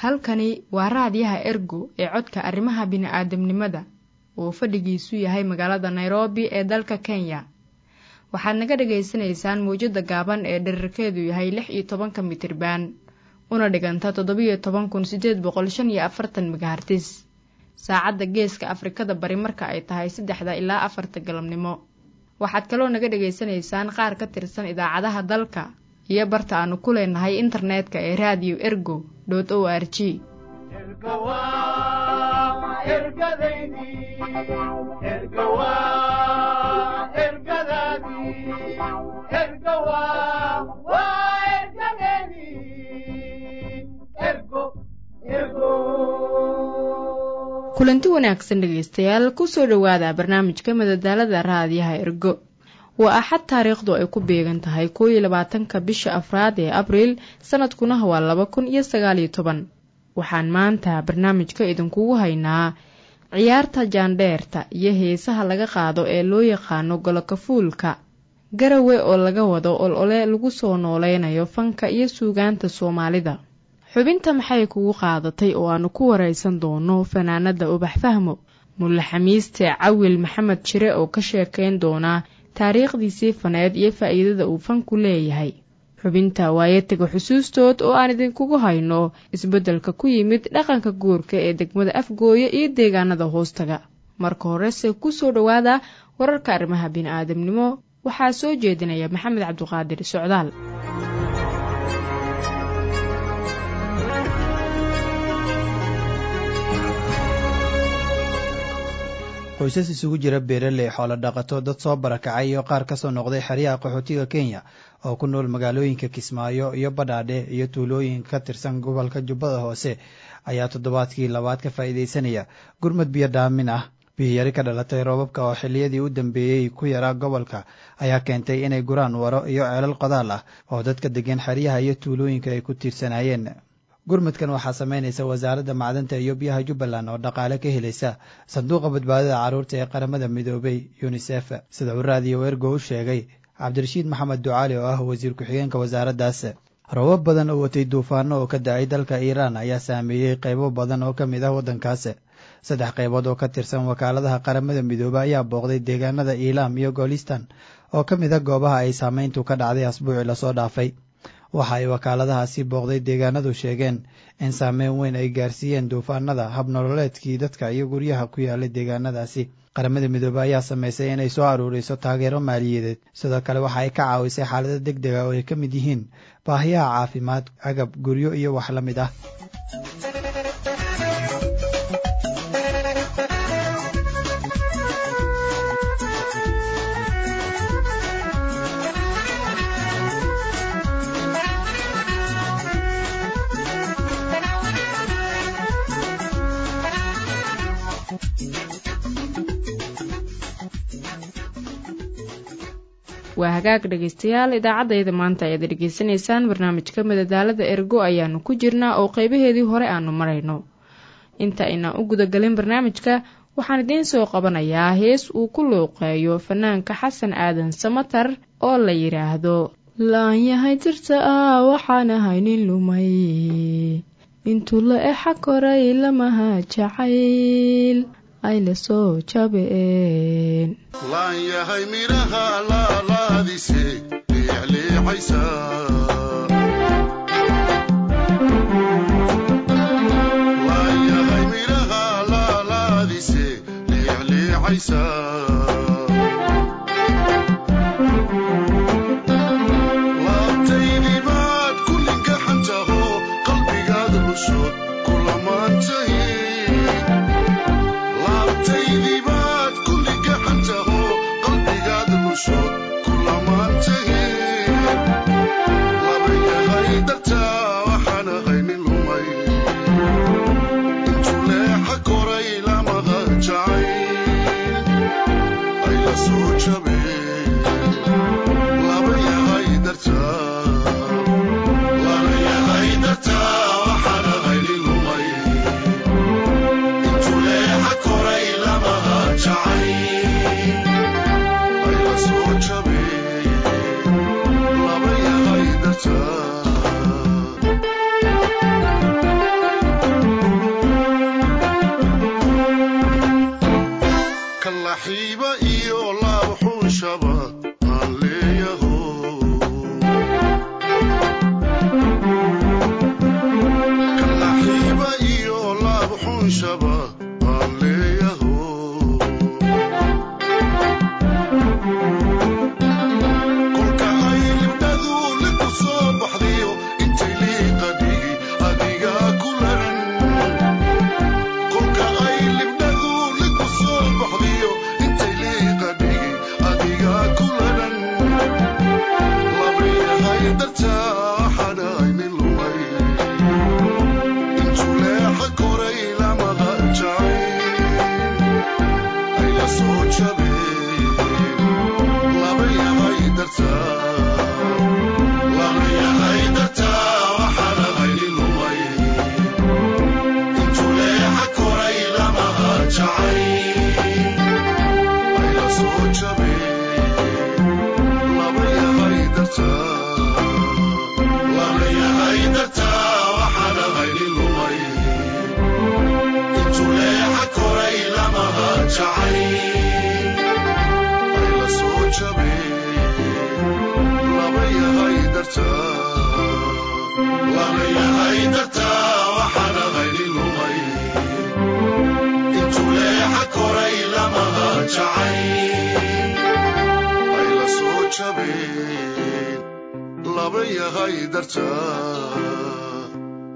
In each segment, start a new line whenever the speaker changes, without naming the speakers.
halkani waa raadiyaha ergo ee codka arrimaha bini'aadamnimada oo fadhigiisu yahay magaalada nairobi ee dalka kenya waxaad naga dhagaysanaysaan mawjadda gaaban ee dherarkeedu yahay lix iyo tobanka mitriban una dhiganta toddobiyo toban kun siddeed boqol shan iyo afartan megahartis saacadda geeska afrikada bari marka ay tahay saddexda ilaa afarta galabnimo waxaad kaloo naga dhagaysanaysaan qaar ka tirsan idaacadaha dalka iyo barta aanu ku leenahay internetka ee raadiyo ergo dot o r g kulanti wanaagsan dhegaystayaal kusoo dhowaada barnaamijka madadaalada raadiyaha ergo waa axad taariikhdu ay ku beegan tahay koo iyo labaatanka bisha afraad ee abriil sanadkuna waa laba kun iyo sagaaliyo toban waxaan maanta barnaamijka idinkugu haynaa ciyaarta jaandheerta iyo heesaha laga qaado ee loo yaqaano golokafuulka garawe oo laga wado olole lagu soo nooleynayo fanka iyo suugaanta soomaalida xubinta maxay kugu qaadatay oo aanu ku waraysan doono fanaanada ubax fahmo mulle xamiiste cawil maxamed jire oo ka sheekayn doona taariikhdiisii faneed iyo faa'iidada uu fanku leeyahay xubinta waayatiga xusuustood oo aan idinkugu hayno isbeddelka ku yimid dhaqanka guurka ee degmada afgooye iyo deegaanada hoostaga marka horese kusoo dhowaada wararka arrimaha bini'aadamnimo waxaa soo jeedinaya maxamed cabduqaadir socdaal
qoysas isugu jira beeraley xoolo dhaqato dad soo barakacay iyo qaar ka soo noqday xeryaha qaxootiga kenya oo ku nool magaalooyinka kismaayo iyo badhaadhe iyo tuulooyin ka tirsan gobolka jubbada hoose ayaa toddobaadkii labaad ka faa'iidaysanaya gurmad biyo dhaamin ah biyiyari ka dhalatay roobabka oo xilliyadii u dambeeyey ku yaraa gobolka ayaa keentay inay guraan waro iyo ceelal qodaal ah oo dadka degan xeryaha iyo tuulooyinka ay ku tiirsanaayeen gurmudkan waxaa samaynaysa wasaaradda macdanta iyo biyaha jubbaland oo dhaqaale ka helaysa sanduuqa badbaadada carruurta ee qaramada midoobay yunisef sida uu raadiyo ergo u sheegay cabdirashiid maxamed ducaali oo ah wasiir ku-xigeenka wasaaraddaas roobab badan oo watay duufaano oo ka da-ay dalka iiraan ayaa saameeyey qaybo badan oo ka mid ah waddankaas saddex qaybood oo ka tirsan wakaaladaha qaramada midoobe ayaa booqday deegaanada iilaam iyo goolistan oo ka mid ah goobaha ay saameyntu ka dhacday asbuucii lasoo dhaafay waxa ay wakaaladahaasi booqday deegaanadu sheegeen in saameyn weyn ay gaarsiiyeen duufaanada habnololeedkii dadka iyo guryaha ku yaalay deegaanadaasi qaramada midoobe ayaa samaysay inay soo aruuriso taageero maaliyadeed sidoo kale waxa ay ka caawisay xaalado deg dega oo ay ka mid yihiin baahiyaha caafimaad agab guryo iyo wax la mid ah
waa hagaag dhegaystayaal idaacaddayda maanta ayaad dhegaysanaysaan barnaamijka madadaalada ergo ayaanu ku jirnaa oo qeybaheedii hore aanu marayno inta aynaan u gudagelin barnaamijka waxaan idiin soo qabanayaa hees uu ku looqeeyo fanaanka xasan aadan samatar oo la yidhaahdo laan yahay jirta ah waxaan ahay nin lumay intuu la exa koray lamaha jacayl ay la soo jabeen
laan yahay midhaha laalaadise liicliicaysa laan yahay midhaha laalaadise liicliicaysa laabtaydii baad kullinka xantaho qalbigaad cusub kulamaantahi laabtaydii baad kulli gaxantaho qalbigaad cusub kulamaantahi laba yahay dartaa waxaan ahay nin lumay intuu leexa koray lamada jacay ay la soo jabeen laba yahay dartaa laba yahay dartaa waxaan ahay nin lumay intuu leexa koray lamaha jacay ay la soo jabeen laba yahay dartaa kalaxiiba iyo laabxuunshaba aan leeyaho kalaxiiba iyo laabxuunshaba aan leeyaho kolka ay libdhadu liku soo baxdiyo intay liiqa dhigi adigaa ku laran kolka ay libdhadu liku soo baxdiyo intay liiqa dhigi adigaa ku laran labayahay dartaa xadhaynin lumay intuu leexa koray lamada jacay ayla soo jabeen labayahay dartaa labayahay dartaa waxadhaynin lumay intuu leexa koray lamaha jacay ayla soo jabeen labayahay dartaa labayahay dartaa waxadhaynin lumay intuu leexa koray lamaha jacay ayla soo jabeen labayahay dartaa labayahay dartaa waxadhaynin lumay intuu leexa koray lamaha jacay ayla soo jabeen labayahay dartaa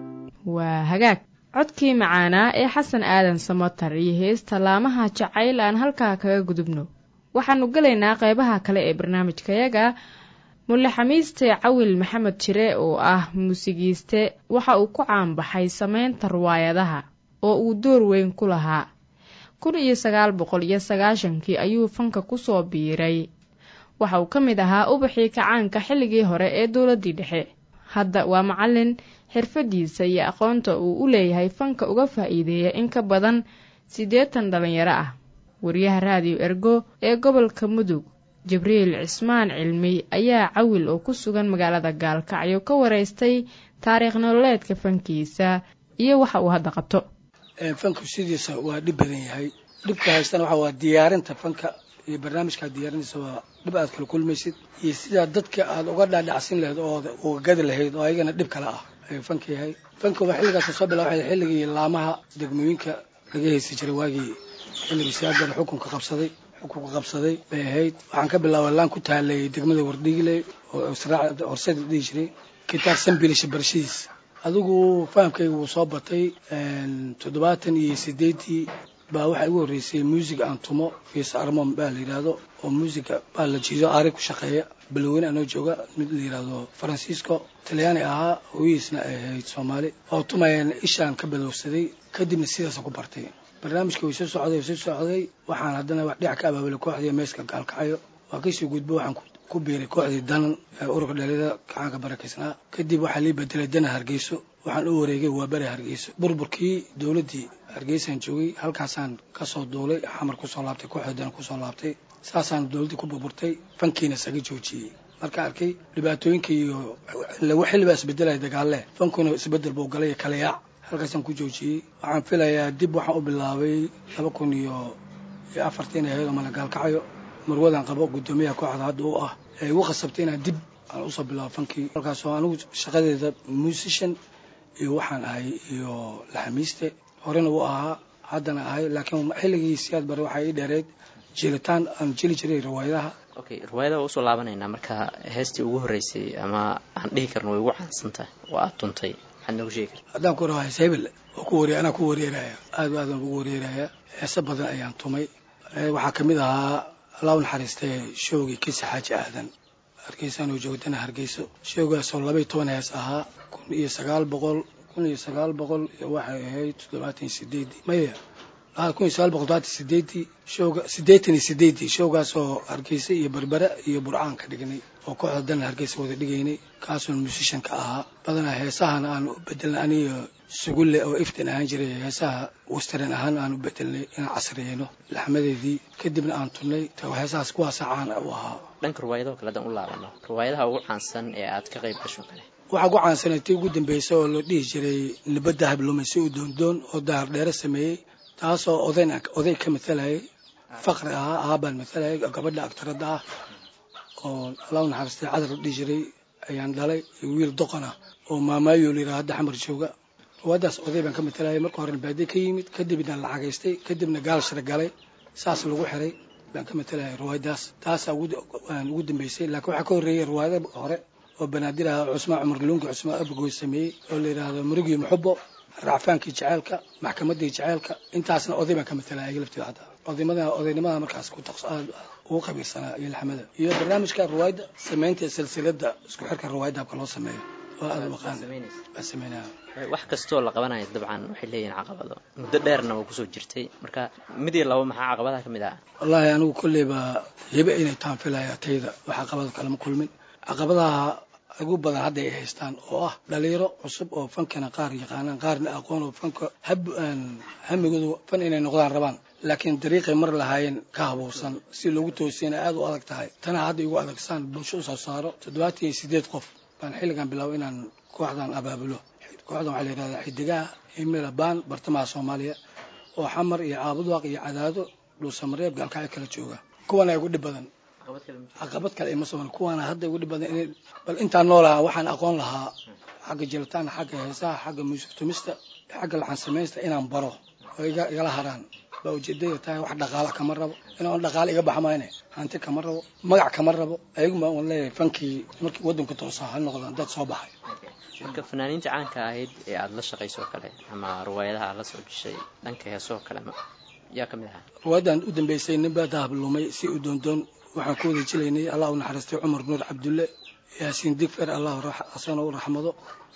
waa hagaag codkii macaanaa ee xasan aadan samatar iyo heesta laamaha jacayl aan halkaa kaga gudubno waxaanu gelaynaa qeybaha kale ee barnaamijkayaga mulle xamiiste cawil maxamed jire oo ah muusigiiste waxa uu ku caanbaxay sameynta riwaayadaha oo uu door weyn ku lahaa kun iyo sagaal boqol iyo sagaashankii ayuu fanka kusoo biiray waxa uu ka mid ahaa ubaxii kacaanka xilligii hore ee dowladdii dhexe hadda waa macallin xirfadiisa iyo aqoonta uu u leeyahay fanka uga faa'iideeya in ka badan siddeetan dhalinyaro ah wariyaha raadiyo ergo ee gobolka mudug jibriil cismaan cilmi ayaa cawil oo ku sugan magaalada gaalkacyo ka waraystay taariikh nololeedka fankiisa iyo waxa uu hadda qabto
fanku sidiisa waa dhib badan yahay dhibka haystana waxa waa diyaarinta fanka iyo barnaamijkaad diyaarinaysa waa dhib aad kala kulmaysid iyo sidaa dadka aad uga dhaadhacsin lahayd oo uga gadi lahayd oo ayagana dhib kale ah ayuu fanka yahay fanka waa xilligaas soo bilaabay xilligii laamaha degmooyinka laga haysi jiray waagii xilligii siyaadana xukunka qabsaday xukunka qabsaday bay ahayd waxaan ka bilaabay laan ku taalay degmada wardhiigle oo israac horseed la dhihi jiray kitaab sambilisha barashadiisa adigu fahamkayga wuu soo batay toddobaatan iyo sideeddii baa waxaa igu horreysay muusig aan tumo fiis armon baa la yidhaahdo oo muusiga baa la jiido aari ku shaqeeya baloweyne anoo jooga mid la yidhaahdo faransiisco talyaani ahaa hooyihiisna ay ahayd soomaali oo tumayaan ishaan ka badowsaday kadibna sidaasa ku bartay barnaamijka way soo socday way soo socday waxaan haddana wax dhinac ka abaabulay kooxdii meeska gaalkacyo waa kasii gudbo waxaan ku biiray kooxdii danan ee ururka dhalida kacaanka barakaysnaa kadib waxaa lii bedelay dana hargeyso waxaan u wareegay waa beri hargeyso burburkii dowladdii hargeysaan joogay halkaasaan kasoo duulay xamar kusoo laabtay kooxdii dana kusoo laabtay saasaan dowladdii ku burburtay fankiina isaga joojiyey marka arkay dhibaatooyinka iyo xillibaa isbedelaya dagaalle fankuna isbedel buu galay kala yaac halkaasaan ku joojiyey waxaan filayaa dib waxaan u bilaabay laba kun iyo iyo afartiin ahayd oo malagaalkacayo marwadan qabo guddoomiyaha kooxda hadda u ah ee igu khasabtay inaan dib aan usoo bilaabo fankii halkaasoo anigu shaqadeeda musician iyo waxaan ahay iyo laxamiiste horena u ahaa haddana ahay laakiin xilligii siyaad bare waxaa ii dheereyd jilitaan aan jeli jiray riwaayadaha
okay riwaayada waa usoo laabanaynaa marka heestii ugu horreysay ama aan dhihi karno way ugu caansan tahay oo aad tuntay maxaad noogu sheegi karta
haddaan ku rahaa heesebel oo ku wariy anaa ku wareeraya aad aad aan ugu wareeraya heese badan ayaan tumay waxaa kamid ahaa allah u naxariistay shoogii kisi xaaji aadan hargeysaanoo joogdana hargeyso shoogaasoo labaiy toban hees ahaa kun iyo sagaal boqol kun iyo sagaal boqol waxay ahayd toddobaatan iyo sideedii maya kun iyo sagaal boqol toddobaatan sideedii shooga siddeetan iyo sideedii shoogaasoo hargeysa iyo berbera iyo burcaan ka dhignay oo kooxda dana hargeysa wada dhigaynay kaasoo musishan ka ahaa badanaa heesahana aan u bedelnay aniga sugulle oo iftin ahaan jiray heesaha western ahaan aan u bedelnay inaan casriyeyno laxmadeedii kadibna aan tunnay heesahaas kuwaasa caan u ahaa
dhanka riwaayadaho kale haddaan u laabano riwaayadaha ugu caansan ee aad ka qayb gasho kale
waxaa ku caansanay tii ugu dambeysay oo la dhihi jiray nibadda habluumay si u doondoon oo dahar dheere sameeyey taasoo odayn oday ka matalayay faqri ahaa aabaan matalay gabadha aktaradda ah oo allah naxariistay cadar la dhihi jiray ayaan dhalay iyo wiil doqon ah oo maamaayo la yidhaha hadda xamar jooga ruwaaddaas oday baan ka matalayay marka horena baadiye ka yimid kadibna lacagaystay kadibna gaal shir galay saas lagu xiray baan ka matalayay ruwaayadaas taasaa ugu dambeysay laakiin waxaa ka horreeyay ruwaayada hore oo banaadir ah cusmaan cumar luungi cusmaan abagoy sameeyey oo la yidhaahdo murigii muxubo racfaankii jaceylka maxkamaddii jaceylka intaasna oday baan ka matalaya ayaga lafteeda hadda odaymada odaynimada markaas ku taqs aad ugu qabiirsanaa iyo laxmada iyo barnaamijka ruwaayadda samaynta silsiladda isku xirka ruwaayadda habka loo sameeyo oo aad u aqaan baa sameynaya
wax kastoo la qabanayo dabcan waxay leeyihiin caqabado muddo dheerna waa kusoo jirtay marka mid iyo labo maxaa caqabadaha ka mid ah
wallaahi anigu kolleyba hibe inay taan filaya tayda wax caqabado kalema kulmin caqabadaha ugu badan hadda ay haystaan oo ah dhalinyaro cusub oo fankana qaar yaqaanaan qaarna aqoon oo fanka hab hamigoodu fan inay noqdaan rabaan laakiin dariiqay mar lahaayeen ka habuursan si loogu toosiyana aad u adag tahay tana hadda igu adagsaan bulsho u soo saaro toddobaatan iyo sideed qof baan xilligan bilaabo inaan kooxdan abaabulo kooxdan waxaa la yidhahdaa xidigaha himila baan bartamaha soomaaliya oo xamar iyo caabudwaaq iyo cadaado dhuusamareeb gaalkacyo kala jooga kuwana ugu dhib badan caqabad kale ima soban kuwaana hadda ugu dhib badan in bal intaan noolahaa waxaan aqoon lahaa xagga jilitaan xagga heesaha xagga muusik tumista xagga laxan samaysta inaan baro oo igala haraan baa ujeedada tahay wax dhaqaala kama rabo inaan dhaqaale iga baxa mayne hanti kama rabo magac kama rabo ayaguma un leeyahay fankii markii waddanka toosaa ha noqdaan dad soo baxay
marka fanaaniinta caanka ahayd ee aada la shaqayso kale ama riwaayadaha aad la soo jeshay dhanka heesoo kale yaa ka mid ahaa
riwaayadan u dambeysay ninbaa dahab lumay si u doondoon waxaan ku wada jilaynay allah u naxariistay cumar nuur cabdulle yaasiin digfer allah asana u raxmado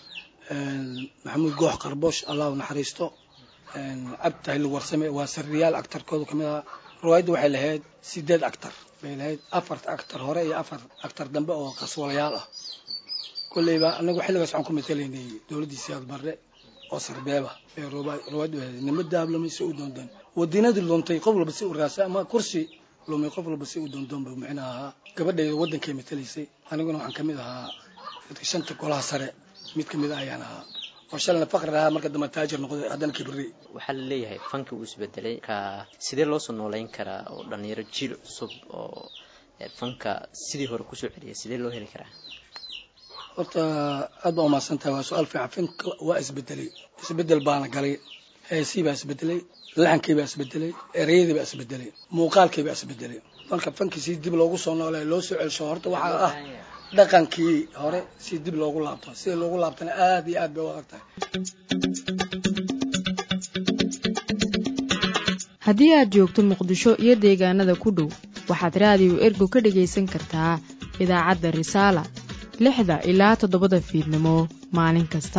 maxamuud goox qarboosh allah u naxariisto cabdi tahli warsame waa sariyaal actarkooda kamid ahaa riwaayadda waxay lahayd sideed actar bay lahayd afar actar hore iyo afar actar dambe oo qaswalayaal ah kolleyba anagu xilligaas waxaan ku matalaynay dowladdii siyaad barre oo sarbeeba ee riwaayaddu ahayd nimo dahab lumay si u doondoon wadinadii luntay qof walba si u raasa ama kursi lumay qof walba si u doondoon buu micnaha ahaa gabadhayda waddankay matalaysay aniguna waxaan kamid ahaa dadka shanta golaha sare mid kamid a ayaan ahaa oo shalna faqri ahaa marka dambe taajir noqday haddana kibri
waxaa la leeyahay fanki uu isbedelay ka sidee loo soo nooleyn karaa oo dhalinyaro jiil cusub oo fanka sidii hore kusoo celiyay sidee loo heli karaa
horta aad baa umahadsan tahay waa su-aal fiican fanka waa isbedelay isbedel baana galay heesii baa isbedelay laxankii baa isbedelay ereyadii baa isbedelay muuqaalkii baa isbedelay marka fankii si dib loogu soo noolay loo soo celsho horta waxaa ah dhaqankii hore si dib loogu laabto sida loogu laabtana aad iyo aad bay u adag tahay
haddii aad joogto muqdisho iyo deegaanada ku dhow waxaad raadiyo ergo ka dhegaysan kartaa idaacadda risaala lixda ilaa toddobada fiidnimo maalin kasta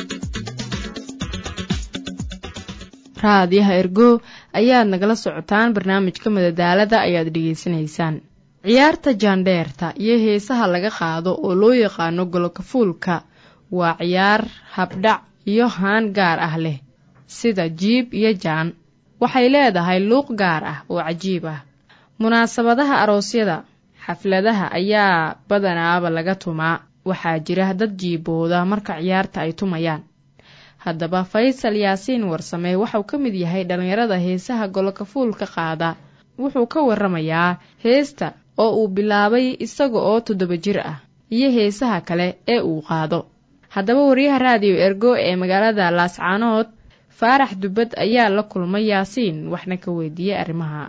raadiyaha ergo ayaad nagala socotaan barnaamijka madadaalada ayaad dhegaysanaysaan ciyaarta jaandheerta iyo heesaha laga qaado oo loo yaqaano golokafuulka waa ciyaar habdhac iyo haan gaar ah leh sida jiib iyo jaan waxay leedahay luuq gaar ah oo cajiib ah munaasabadaha aroosyada xafladaha ayaa badanaaba laga tumaa waxaa jira dad jiibooda marka ciyaarta ay tumayaan haddaba faysal yaasiin warsame waxau ka mid yahay dhallinyarada heesaha golokafuulka qaada wuxuu ka waramayaa heesta oo uu bilaabay isaga oo toddoba jir ah iyo heesaha kale ee uu qaado haddaba wariyaha raadiyo ergo ee magaalada laascaanood faarax dubbad ayaa la kulmay yaasiin waxna ka weydiiyey arrimaha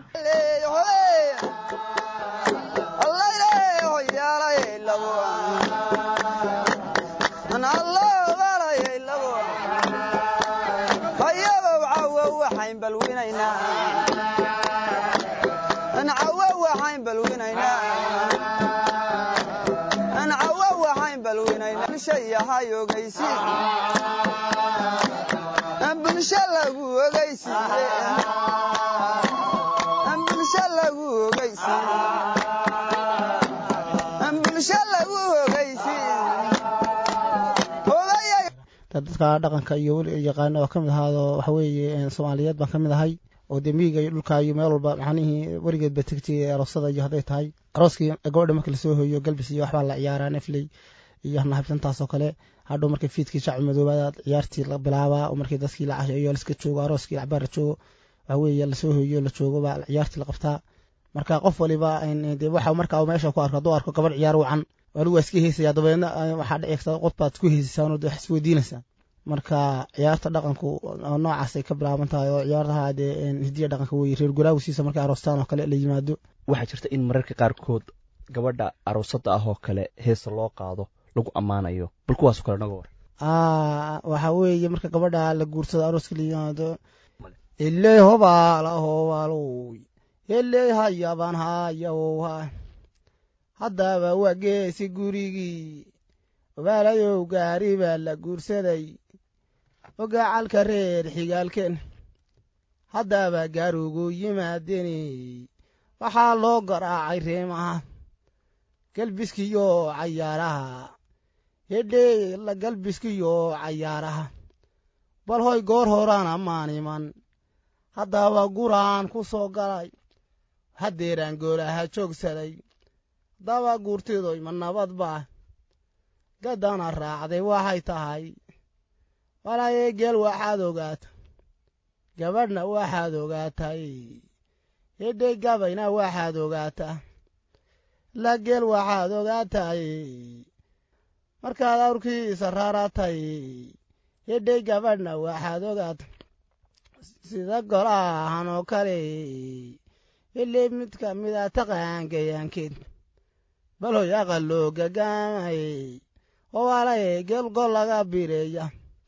dadka dhaqanka iyo weli yaqaano oo kamid ahaado waxaweeye soomaaliyeed baan kamid ahay oo dee miyiga iyo dhulka iyo meel walba macnihii weligeed ba tegtay aroosada iyo hadday tahay arooskii gabadha marka lasoo hoyo galbis iyo waxbaa la ciyaaraa nefley iyo nahabsantaas oo kale hadhow markay fiidkii shacbi madoobaad ciyaartii la bilaabaa oo markii dadkii la casheeyo liska joogo arooskii lacabaara joogo waxa weeye lasoo hoyiyo la joogo baa ciyaartii la qabtaa marka qof waliba de waxa markaa meesha ku arko hadduu arko gabadh ciyaar wacan anigu waa iska heysaya dabeedna waxaa dhici karta qof baad ku heysaysaa de wax isweydiinaysaa marka ciyaarta dhaqanku noocaasay ka bilaaban tahay oo ciyaartaha dee hidiya dhaqanka weye reer guraawisiisa markay aroostaan oo kale la yimaado
waxaa jirta in mararka qaarkood gabadha aroosada ah oo kale heesa loo qaado lagu ammaanayo bal kuwaasoo kale naga war
waxa weeye marka gabadha la guursado arooska la yimaado iley hobaala hobaalow iley hayabaan hayawha haddaba waa geesi gurigii obaalayow gaari baa la guursaday ogacalka reer xigaalkeen haddaba gaarugu yimaadeni waxaa loo garaacay reemaha galbiskiyo cayaaraha hedhee la galbiskiyo cayaaraha bal hoy goor horaan ammaan iman haddaba guraan ku soo galay haddeeraan goolaha joogsaday haddaba guurtidoy ma nabad baa gaddana raacday waxay tahay walaayee geel waxaad ogaata gabadhna waxaad ogaatay hedhey gabayna waxaad ogaataa la geel waxaad ogaatay markaad awrkiisa raaratay hedhey gabadhna waxaad ogaata sida golahan oo kale heley mid ka mida taqaan gayaankeed bal hoy aqal loo gagaamay owaalaye geel gol laga bireeya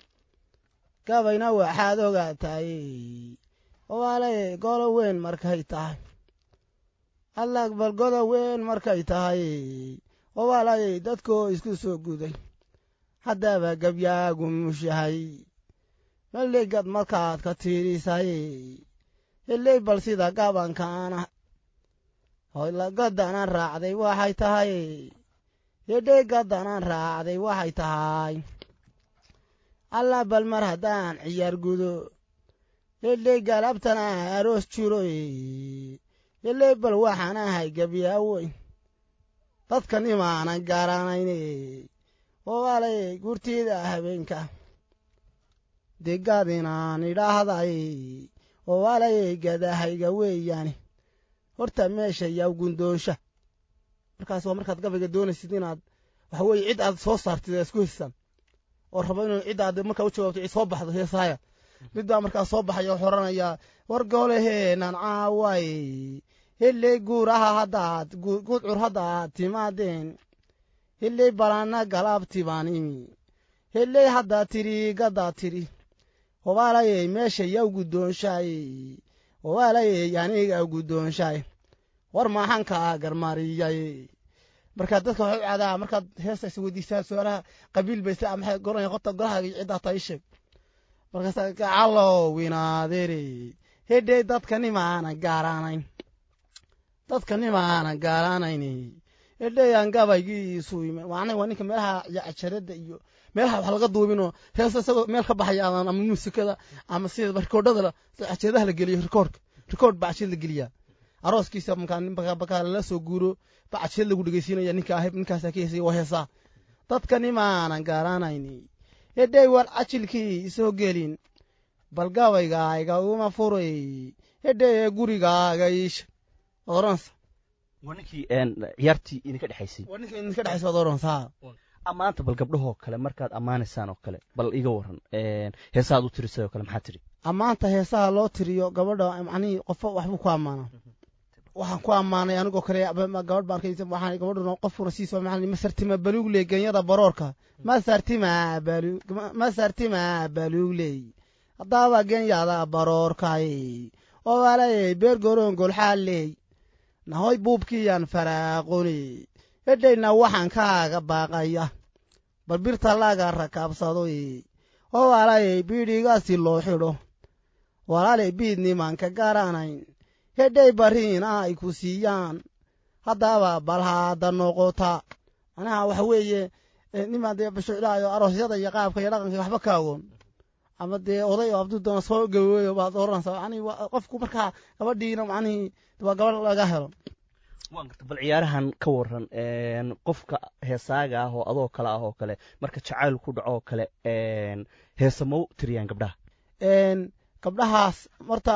gabayna waxaad ogaatay owaalaye golo weyn markay tahay allag bal godo weyn markay tahay owaalaye dadkoo isku soo guday haddaba gabyaagu mushahay malegad markaad ka tiirisay heley bal sida gabankaana hoylagadanaan raacday waxay tahay hedhey gadanaan raacday waxay tahay alla bal mar haddaan ciyaar gudo hedhey galabtana aroos jiroy heley bal waxaan ahay gabyaawoyn dadkan imaanan garanayne owaalay gurtida habeenka degaad inaan idhaahday owaalay gadahayga weeyaani horta meesha yaw gundoonsha markaas waa markaad gabayga doonaysid inaad waxa weeye cid aad soo saartid isku heysaan oo rabo inuu cid aad markaa u jawaabto cid soo baxdo heesaaya mid baa markaa soo baxaya wuxuu oranayaa war gooleheenan caaway heley guuraha haddaad gudcur haddaad timaadeen heley balanna galaabti baan imi heley haddaad tidhi gaddaad tidhi hobaalayey meesha yaw guddoonshaay hobaalayey aniga guddoonshaay war maxaan kaa garmariyay markaad dadka waxay u cadaa markaad heesta is weydiisaan su-aalaha qabiil bayse maxay goranaya horta golahaaga ciddaa taa ii sheeg markaasa gacalow winaadeere hedhey dadka nimaanan gaaraanayn dadka nimaanan gaaraanayn hedhey aan gabaygiisu iman waana waa ninka meelaha cajaradda iyo meelaha wax laga duubinoo heesta isagoo meel ka baxaya aadan ama muusikada ama sida rikoodhada cajeedaha la geliyo rikoodhka rikoodh baa cajed la geliyaa arooskiisa markaa lala soo guuro ba cajed lagu dhegeysiinaya ninka ahib ninkaasaa ka heesaya waa heesaa dadka nimaanan gaaraanayn hedhey war cajilkii isoo gelin bal gabaygaaga uma furay hedhey gurigaaga iisha waad oranaysa
waa ninkii ciyaartii idinka dhexaysay
waa ninka idinka dhexaysa waad oranaysaa
ammaanta bal gabdhahoo kale markaad ammaanaysaan oo kale bal iga waran heesaad u tirisay oo kale maxaa tiri
ammaanta heesaha loo tiriyo gabadha macnihii qofo waxbuu ku ammaanaa waxaan ku ammaanay anigoo kale gabadh baan arkaysa waxaan gabadhuna qofkuna siiso macnii masartima baluugle genyada baroorka masartima balu masartima baluugley haddaaba genyada baroorkay oo walay beer goroon golxaaley nahoy buubkiyaan faraaqoni hedhayna waxaan kaaga baaqaya bal birta laga rakaabsadoy oo walaalay biidhigaasi loo xidho walaalay biid nimanka garanayn hedhay bariina ay ku siiyaan haddaba bal haada noqota manaha waxa weeye nimaan dee bashuclaayo aroosyada iyo qaabka iyo dhaqanka waxba ka agoon ama dee oday oo abduu doona soo gaweeyo baad oranaysaa yani qofku markaa gabadhiina macnihii waa gabadh laga helo
waan garta bal ciyaarahan ka waran qofka heesaaga ah oo adoo kale ah oo kale marka jacayl ku dhaco oo kale heesa mau tiriyaan gabdhaha
gabdhahaas marta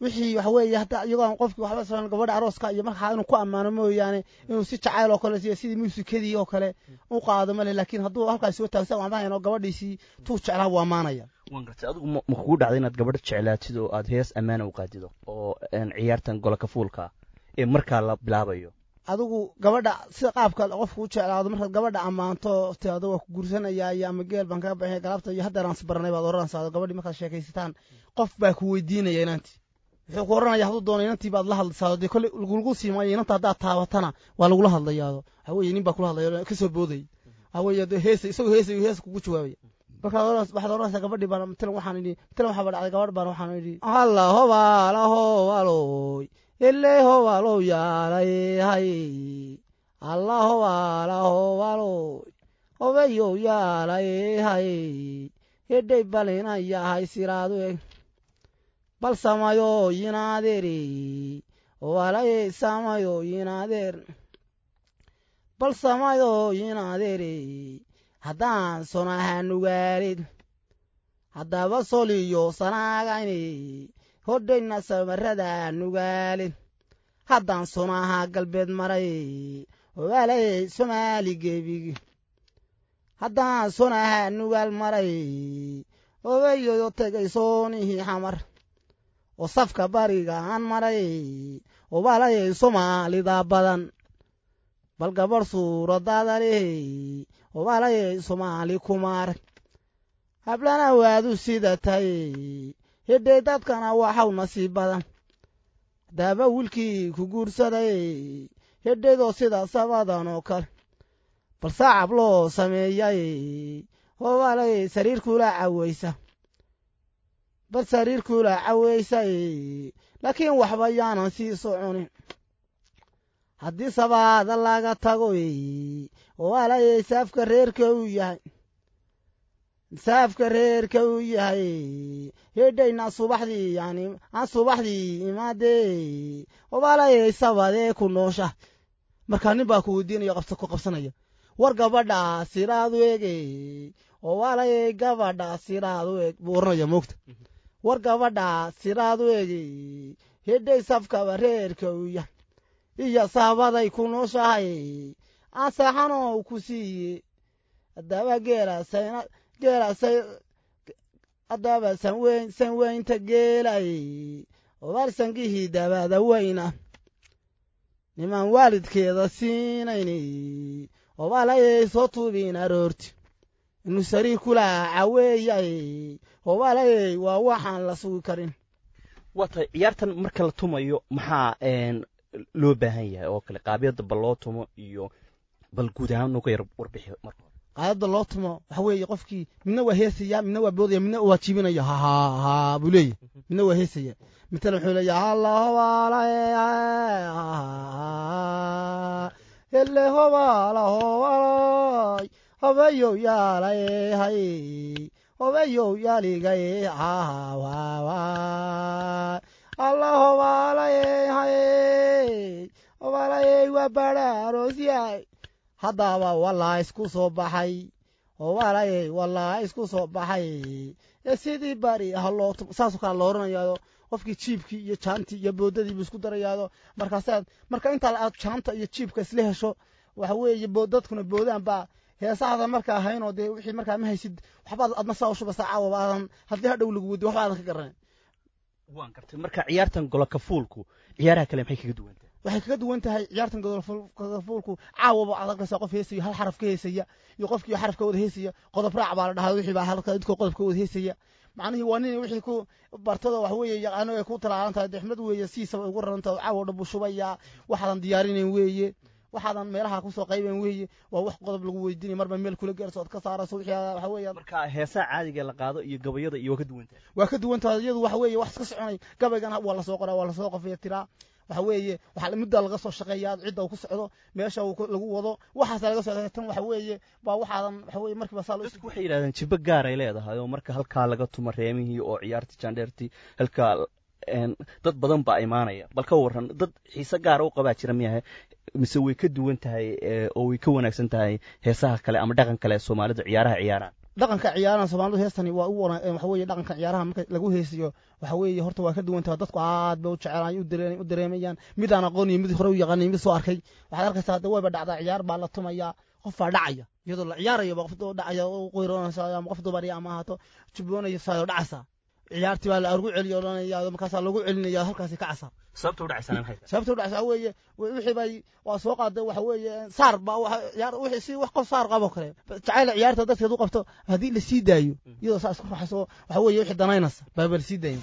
wixii waxa weeye hadda iyagoo aan qofkii waxba saran gabadha arooska iyo markaa inuu ku ammaano mooyaane inuu si jacayl oo kale siyo sidii muusikadii oo kale u qaado male laakiin hadduu halkaas soo taagsan waan dhahayn oo gabadhiisii tuu jeclaa waa ammaanaya
waan gartay adigu ma ma kugu dhacday inaad gabadha jeclaatid oo aad hees ammaana u qaadido oo een, ciyaartan golaka fuulka ee markaa la bilaabayo
adigu gabadha sida qaabka qofku u jeclaado markaad gabadha ammaanto tiado waa ku guursanayaa iyo ama geel baan kaga baxay galabta iyo haddeer aan isbaranay baad oranaysaa gabadhii markaad sheekaysataan qof baa ku weydiinaya inantii wuxuu ku oranaya hadduu doono inantii baad la hadlaysaa dee kolley lagu sii maayo inanta haddaad taabatana waa lagula hadlayaado waxa weeye nin baa kula hadlaya kasoo boodaya waxa weeye dee heesa isagoo heesay hees kugu jawaabaya markaad oran waxaad oranaysaa gabadhii baan matalan waxaan idhi matalan waxaa dhacday gabadh baan waxaan idhi alla hobaala hobaloy ele hobalow yaalay hay alla hobaala hobaloy hobeyow yaalay hay hedhay balina yahay siraadu eg bal samayo yinaadeeri walaye samayo yinaadeer bal samayo yinaadeeri haddaan sonaha nugaalid haddaba soliyo sanaagayni hodhayna samarada nugaalid haddaan sonaha galbeed maray walaye somaali gebigi haddaan sonaha nugaal maray obeyodo tegay soonihii xamar oo safka bariga aan maray obalayay soomaalida badan bal gabadh suuradaada leh obalayay soomaali kumaar hablana waadu sida tahay hidhay dadkana waxaw nasiib badan daaba wiilkii ku guursaday hidhaydoo sida sabadan oo kale bal saacab loo sameeyay obalayay sariirkula cawaysa bal sariirkula cawaysay laakiin waxba yaanan sii soconin haddii sabaada laga tago obalayay saafka reerka uu yahay saafka reerka uu yahay hedhayna subaxdii yani aan subaxdii imaadee obalayay sabadee ku noosha markaa nin baa ku weydiinaya qabsa ku qabsanaya war gabadha siraadu ege obalayay gabadha siraadu eg buu oranaya moogta war gabadha siraadu ege hedhay safkaba reerka uu yahay iyo saabaday ku nooshahay aan saaxanoo ku siiye adaba geela geela adaba sanweyn sanweynta geelay obaal sangihii dabada weyna nimaan waalidkeeda siinayni obaalayay soo tuubiin aroorti inu sariir kula caweeyay obaalayay waa waxaan la sugi karin
waa tahay ciyaartan marka la tumayo maxaa een, loo baahan yahay oo kale qaabyada bal loo tumo iyo bal guud ahaan nuga yar warbixi marka hore
qaadada loo tumo waxa weeye qofkii midna waa heesaya midna waa boodaya midna waa jiibinaya ha ha ha buu leeyahy midna waa heesaya matalan wuxuu leeyahay alla hobaalaye hele hobaala hobalay hobeyow yaalaye hay hobeyow yaaligaye hahawawa alla hobaalaye haye hobaalaye waa bara aroosyahay haddaba walaa isku soo baxay owaalaye walaa isku soo baxay ee sidii bari ah loo tum saasoo kale lo oranayaado qofkii jiibkii iyo jaantii iyo boodadii buu isku darayaado markaasaad marka intaa aad jaanta iyo jiibka isla hesho waxa weeye boodadkuna boodaan baa heesahada markaa haynoo dee wixii markaa ma haysid waxbaad adna saa u shubasa caawaba aadan haddii hadhow lagu weydiyo waxba aadan ka garanay
waan gartay marka ciyaartan golaka fuulku ciyaaraha kale maxay kaga duwan tahay
waxay kaga duwan tahay ciyaartan godolfuulku caawaba aad arkaysaa qof heesaya hal xaraf ka heesaya iyo qofkii xaraf ka wada heesaya qodob raac baa la dhahaa wixii baa halka idkoo qodob ka wada heesaya macnihii waa nin wixii ku bartada wax weeye yaqaano ay ku talaalan tahay dexmad weeye siisaba ugu raran tahay caawo dhan buu shubayaa waxaadan diyaarinayn weeye waxaadan meelaha kusoo qayban weeye waa wax qodob lagu weydiinaya marba meel kula gaarso ood ka saarayso wixii waxa weeye
marka heesaha caadiga la qaado iyo gabayada iyo waa ka duwan tahay
waa ka duwan tahay iyadu waxa weeye wax iska soconay gabaygana waa lasoo qoraa waa lasoo qofaya tiraa waxa weeye waxa muddaa laga soo shaqeeyaa cidda uu ku socdo meesha uu ku- lagu wado waxaasa laga soo tan waxa weeye waa waxaadan waxa weeye markiiba saa loo
dadku waxay yidhahdeen jibo gaar ay leedahay oo marka halkaa laga tumo reemihii oo ciyaartii jandheertii halkaa een, dad badan baa imaanaya bal ka waran dad xiise gaara u qabaa jira miyahe mise way ka duwan tahay ee, oo way ka wanaagsan tahay heesaha kale ama dhaqan kale ee soomaalida ciyaaraha ciyaaraan
dhaqanka ciyaaraha soomaalidu heestani waa u wana waxa weeye dhaqanka ciyaaraha marka lagu heesiyo waxa weeye horta waa ka duwan tahay dadku aad bay u jecelaay u dareemayaan mid aan aqoon iyo mid hore u yaqaanay mid soo arkay waxaad arkaysaa hadda wayba dhacdaa ciyaar baa la tumayaa qof baa dhacaya iyadoo la ciyaarayo ba qof dhacaya u qoyroonaysa ama qof dumar ama ahaato jubboonaysa oo dhacaysa ciyaartii baa lagu celiyo odhanaya markaasaa lagu celinaya halkaasi ka casa
sababta u dhacaysana maxay tahay
sababta u dhacaysa waxa weeye wixii bay waa soo qaaday waxa weeye saar ba waxa ciyaar wixii si wax qof saar qabo kale jacayl ciyaarta dadkeed u qabto haddii la sii daayo iyadoo saas ku raxayso waxa weeye wixii danaynaysa baaba la sii daayo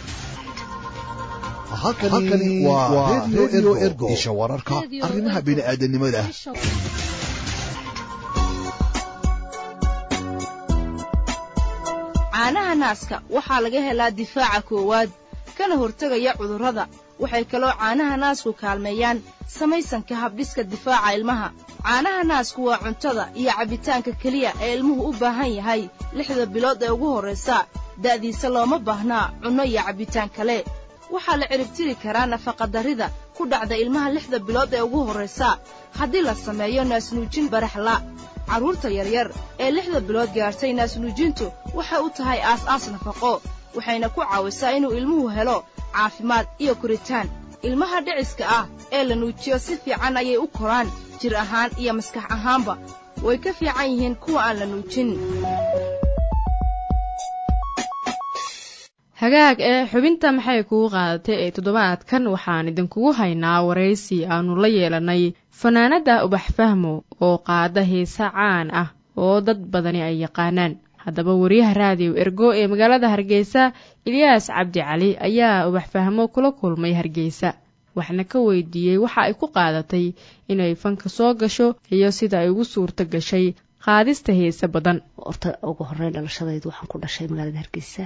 halkani waa radio ergo isha wararka arrimaha bini'aadanimada
caanaha naaska waxaa laga helaa difaaca koowaad kana hortegaya cudurrada waxay kaloo caanaha naasku kaalmeeyaan samaysanka habdhiska difaaca ilmaha caanaha naasku waa cuntada iyo cabbitaanka keliya ee ilmuhu u baahan yahay lixda bilood ee ugu horraysa da'diisa looma baahnaa cunno iyo cabbitaan kale waxaa la ciribtiri karaa nafaqadarrida ku dhacda ilmaha lixda bilood ee ugu horraysa haddii la sameeyo naasnuujin baraxla carruurta yaryar ee lixda bilood gaartay naasnuujintu waxay u tahay aas-aas nafaqo waxayna ku caawisaa inuu ilmuhu helo caafimaad iyo koritaan ilmaha dhiciska ah ee la nuujiyo si fiican ayay u koraan jir ahaan iyo maskax ahaanba way ka fiican yihiin kuwa aan la nuujin
hagaag ee xubinta maxay kugu qaadatay ee toddobaadkan waxaan idinkugu haynaa waraysi aannu la yeelannay fanaanadda ubax fahmo oo qaada heese caan ah oo dad badani ay yaqaanaan haddaba wariyaha raadiyo ergo ee magaalada hargeysa ilyaas cabdi cali ayaa ubax fahmo kula kulmay hargeysa waxna ka weydiiyey waxa ay ku qaadatay inay fanka soo gasho iyo sida ay ugu suurto gashay qaadista heese badan
horta ugu horeyn dhalashadaydu waxaan ku dhashay magaalada hargeysa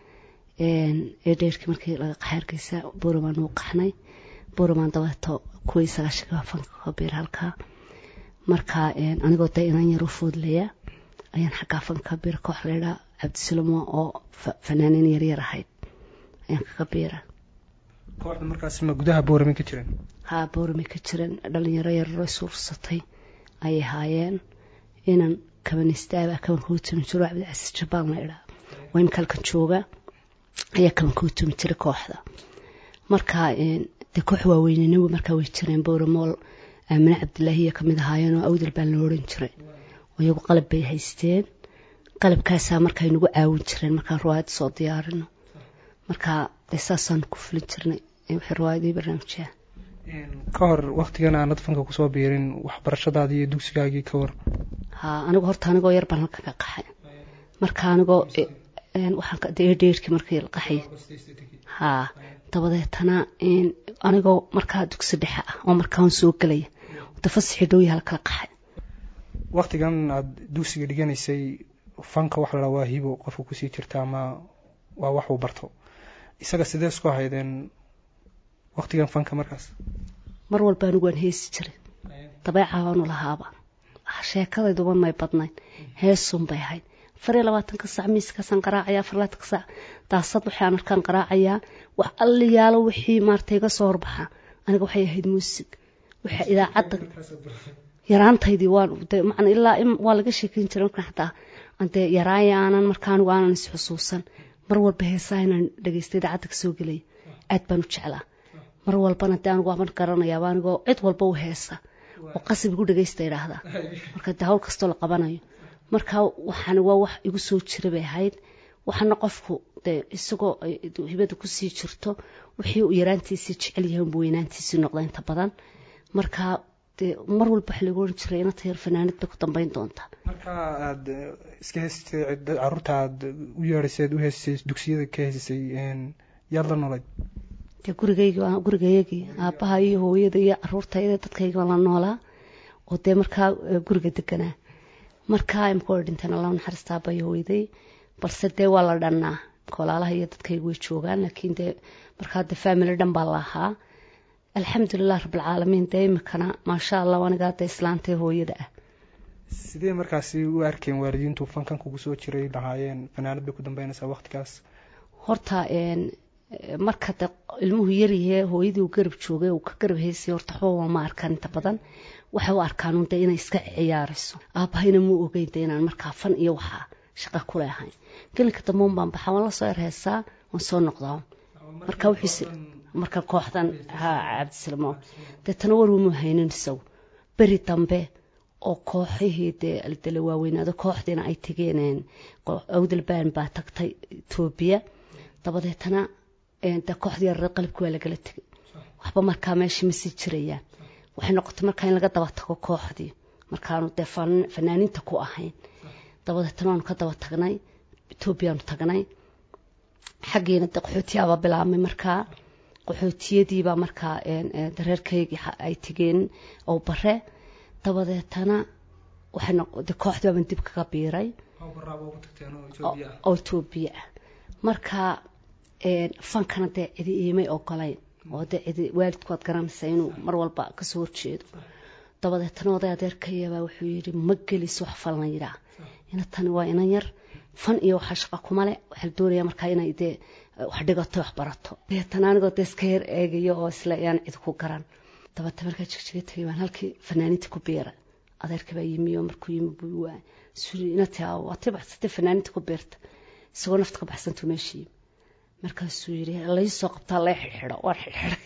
ee dheerkii markii laga qaxay hargeysa buuramaan uu qaxnay buuramaan dabeeto kuwii sagaashanka fanka ka biir halkaa marka anigoo dee inan yar u foodlaya ayaan xaggaa fanka ka biira koox laydhaa cabdisulamo oo fanaaniin yaryar ahayd ayaan kaga biira
kooxda markaas ma gudaha boorame ka jiran
haa boorame ka jiran dhalinyaro yararo isuursatay ayay haayeen inan kabanistaaba kabanka u tumi jiro cabdicasiis jabaan laydhaa waa imika halkan jooga ayaa kabanka u tumi jiray kooxda marka dee koox waaweynena markaa way jireen boораmool aamine cabdilaahiya kamid ahaayeen oo awdal baa la odhan jiray iyagu qalab bay haysteen qalabkaasaa markaa nagu caawin jireen markaan riwaayad soo diyaarino marka dee saasaan ku fulin jirnay wixii riwaayadii barnaamijyaha
ka hor waktigan aanad fanka kusoo biirin waxbarashadaadii iyo dugsigaagii ka war
haa anigu horta anigoo yar baan halkan ka qaxay marka anigoo waxaan dheerkii markii la qaxay haa dabadeetana anigoo markaa dugsi dhexe ah oo markaan soo gelaya dafasixi dhowya halkala qaxay
waktigan aada dugsiga dhiganaysay fanka waxa la waa hibo qofka kusii jirta ama waa wax uu barto isaga sidee isku haydeen waktigan fanka markaas
mar walba anigu waan heesi jiray dabeecaanu lahaaba sheekadayduba may badnayn heesun bay ahayd afar iyo labaatanka sac miiskaasaan qaraacaya afar labaatanka sac daasad waxay aan arkaan qaraacayaa wax alliyaalo wixii maarata iga soo horbaxa aniga waxay ahayd muusig waxa idaacadda yaraantaydii waan de macna ilaa waa laga sheekeyn jiray markaan xataa dee yaraaya aanan marka anigu aanan isxusuusan mar walba heesaa inaan dhegeysta idaacadda kasoo gelaya aad baan u jeclaa mar walbana dee anigu waaban garanayaaba anigoo cid walba u heesa oo qasab igu dhegeysta idhaahdaa marka dee hawl kastoo la qabanayo marka waxaan waa wax igu soo jira bay ahayd waxaana qofku dee isagoo hibada kusii jirto wixii uu yaraantiisii jecel yahay unbu weynaantiisii noqda inta badan marka dee mar walba waxa lagu oran jiray inata yar fanaanid bay ku dambeyn doontaa
marka aada iska heysatay caruurta aada u yeedhaysay aad u heysisay dugsiyada ka heysisay yaad la noolayd
dee gurigaygi gurigayagii aabbaha iyo hooyada iyo caruurtayda dadkayga la noolaa oo dee markaa guriga deganaa markaa imka way dhinteen alla naxariistaa bay hooyday balse dee waa la dhannaa kolaalaha iyo dadkaygu way joogaan laakiin dee markaa dee family dhan baa la ahaa alxamdulilah rabbilcaalamiin dee imikana maasha allah anigaa dee islaantee hooyada ah
sidee markaasi u arkeen waalidiintu fankan kugu soo jiray lahaayeen fanaanad bay ku dambeynaysaa waktigaas
horta marka de ilmuhu yaryahee hooyadii uu garab joogay uu ka garab heysay horta waxba ma arkaan inta badan waxay u arkaan un dee inay iska ciyaarayso aabbahayna muu ogeyn de inaan markaa fan iyo waxaa shaqa kule ahayn gelinka dambe un baan baxaa waan lasoo erheysaa waan soo noqdaa marka wuxuuse marka kooxdan ha cabdisalamo deetana war uma haynin isagu beri dambe oo kooxihii dee dala waaweynaado kooxdiina ay tegeen awdalbaan baa tagtay etoobiya dabadeetana de kooxdii yareed qalabki waa lagala tegay waxba markaa meeshii ma sii jirayaan waxay noqotay markaa in laga daba tago kooxdii markaanu dee fanaaniinta ku ahayn dabadeetana waanu ka daba tagnay etoobiyaanu tagnay xaggiina de qaxootiyaabaa bilaabmay markaa qaxootiyadiibaa markaa dareerkaygii ay tegeen oo bare dabadeetana waxayde kooxdii baaban dib kaga biiray oo etoobiya ah marka fankana dee cidi iimay ogolayn oo dee cidi waalidku waad garanaysaa inuu mar walba kasoo horjeedo dabadeetana oday adeerkayabaa wuxuu yidhi ma gelis wax falan yidhaa ina tani waa inan yar fan iyo waxaa shaqa kumale waxaa la doonaya markaa inay dee wax dhigato wax barato deetana anigoo dee iska yar eegayo oo isle yaan cid ku garan dabeete markaa jigjiga tagay baan halkii fanaaniinta ku biiray adeerka baa yimi oo markuu yimi buu waa suri inati waatay baxsatay fanaaniinta ku biirta isagoo nafta ka baxsantuu meesha yimi markaasuu yidhi lai soo qabtaa lay xidhxidho waan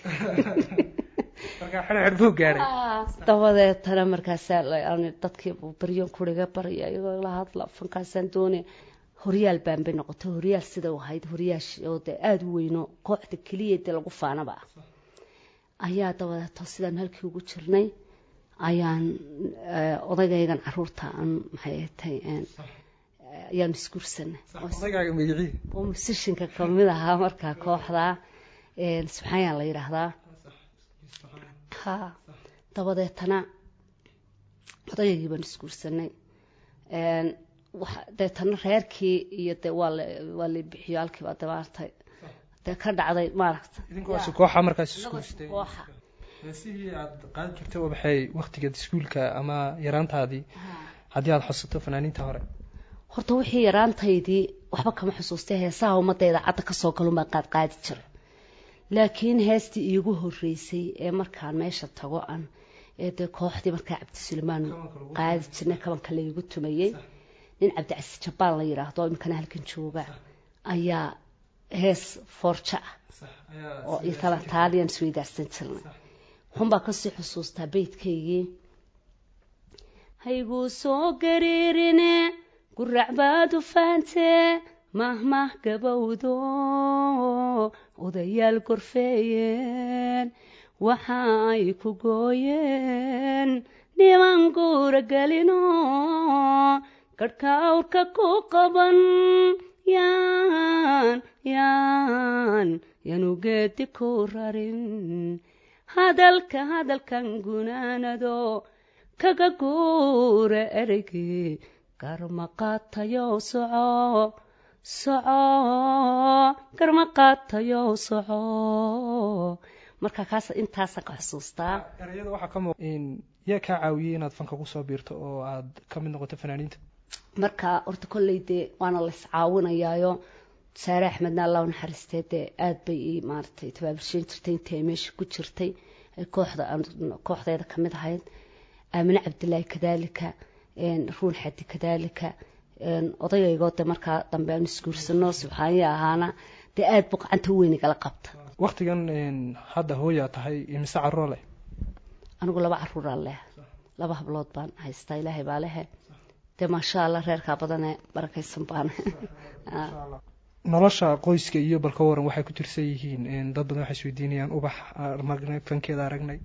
xidhxidhay dabadeetana markaasaa dadkii baryoon kuriga barya iyagoo la hadla fankaasaan doonaya horyaal baanbay noqotay horyaal sida u ahayd horyaash oo dee aada u weyno kooxda keliya dee lagu faanaba ah ayaa dabadeeto sidaan halkii ugu jirnay ayaan odagaygan caruurta aan maxay tahay ayaan isguursanay oo musishinka kamid ahaa markaa kooxda subxaanyaa la yidhaahdaa ha dabadeetana odayaygii baan isguursanay deetana reerkii iyo de waa waa la bixiyo halkiibaa dabaartay dee ka dhacday maaragta
idinkuwaasi kooxa markaas iskuulsatay heesihii aad qaadi jirtay waxay waktigeed iskuulka ama yaraantaadii haddii aada xusato fanaaniinta hore
horta wixii yaraantaydii waxba kama xusuustay heesaha ummadayda cadda kasoo galun baan qaad qaadi jiray laakiin heestii iigu horeysay ee markaan meesha tago an ee dee kooxdii markaa cabdisulmaan qaadi jirnay kabanka laygu tumayey nin cabdicasi jabaan la yidhaahdo iminkana halkan jooga ayaa hees foorjo ah oo itala taaliyan isweydaarsan jirnay waxunbaa kasii xusuustaa beydkaygii hayguu soo gariirine gurac baad u faantee mahmah gabowdo odayaal gorfeeyeen waxa ay ku gooyeen dhiban guura gelino garhka awrka ku qaban yaan yaan yanu geedi ku rarin hadalka hadalkan gunaanado kaga guura ereygii garmaqaatayo soco soco garmaqaatayo soco marka kaas intaasaan ka xusuustaa
ereyada waxaa ka muuq yaa kaa caawiyey inaad fanka kusoo biirto oo aad ka mid noqoto fanaaniinta
marka horta kolley dee waana la iscaawinayaayo saare axmedna allah u naxariistee dee aada bay ii maaragtay tabaabursheyn jirtay intii ay meesha ku jirtay kooxda kooxdeeda kamid ahayd aamine cabdilaahi kadaalika ruun xadi kadaalika odayaygoo de markaa dambe aan isguursano subxaaniya ahaana dee aada buu gacanta u weynigala qabta
waktigan hadda hooyaa tahay imise carruur leh
anigu laba caruuraan leh laba hablood baan haystaa ilaahay baa lehe dee maasha allah reerkaa badanee barakaysan baan
nolosha qoyska iyo balka waran waxay ku tirsan yihiin dad badan waxay isweydiinayaan ubax aragnay fankeeda aragnay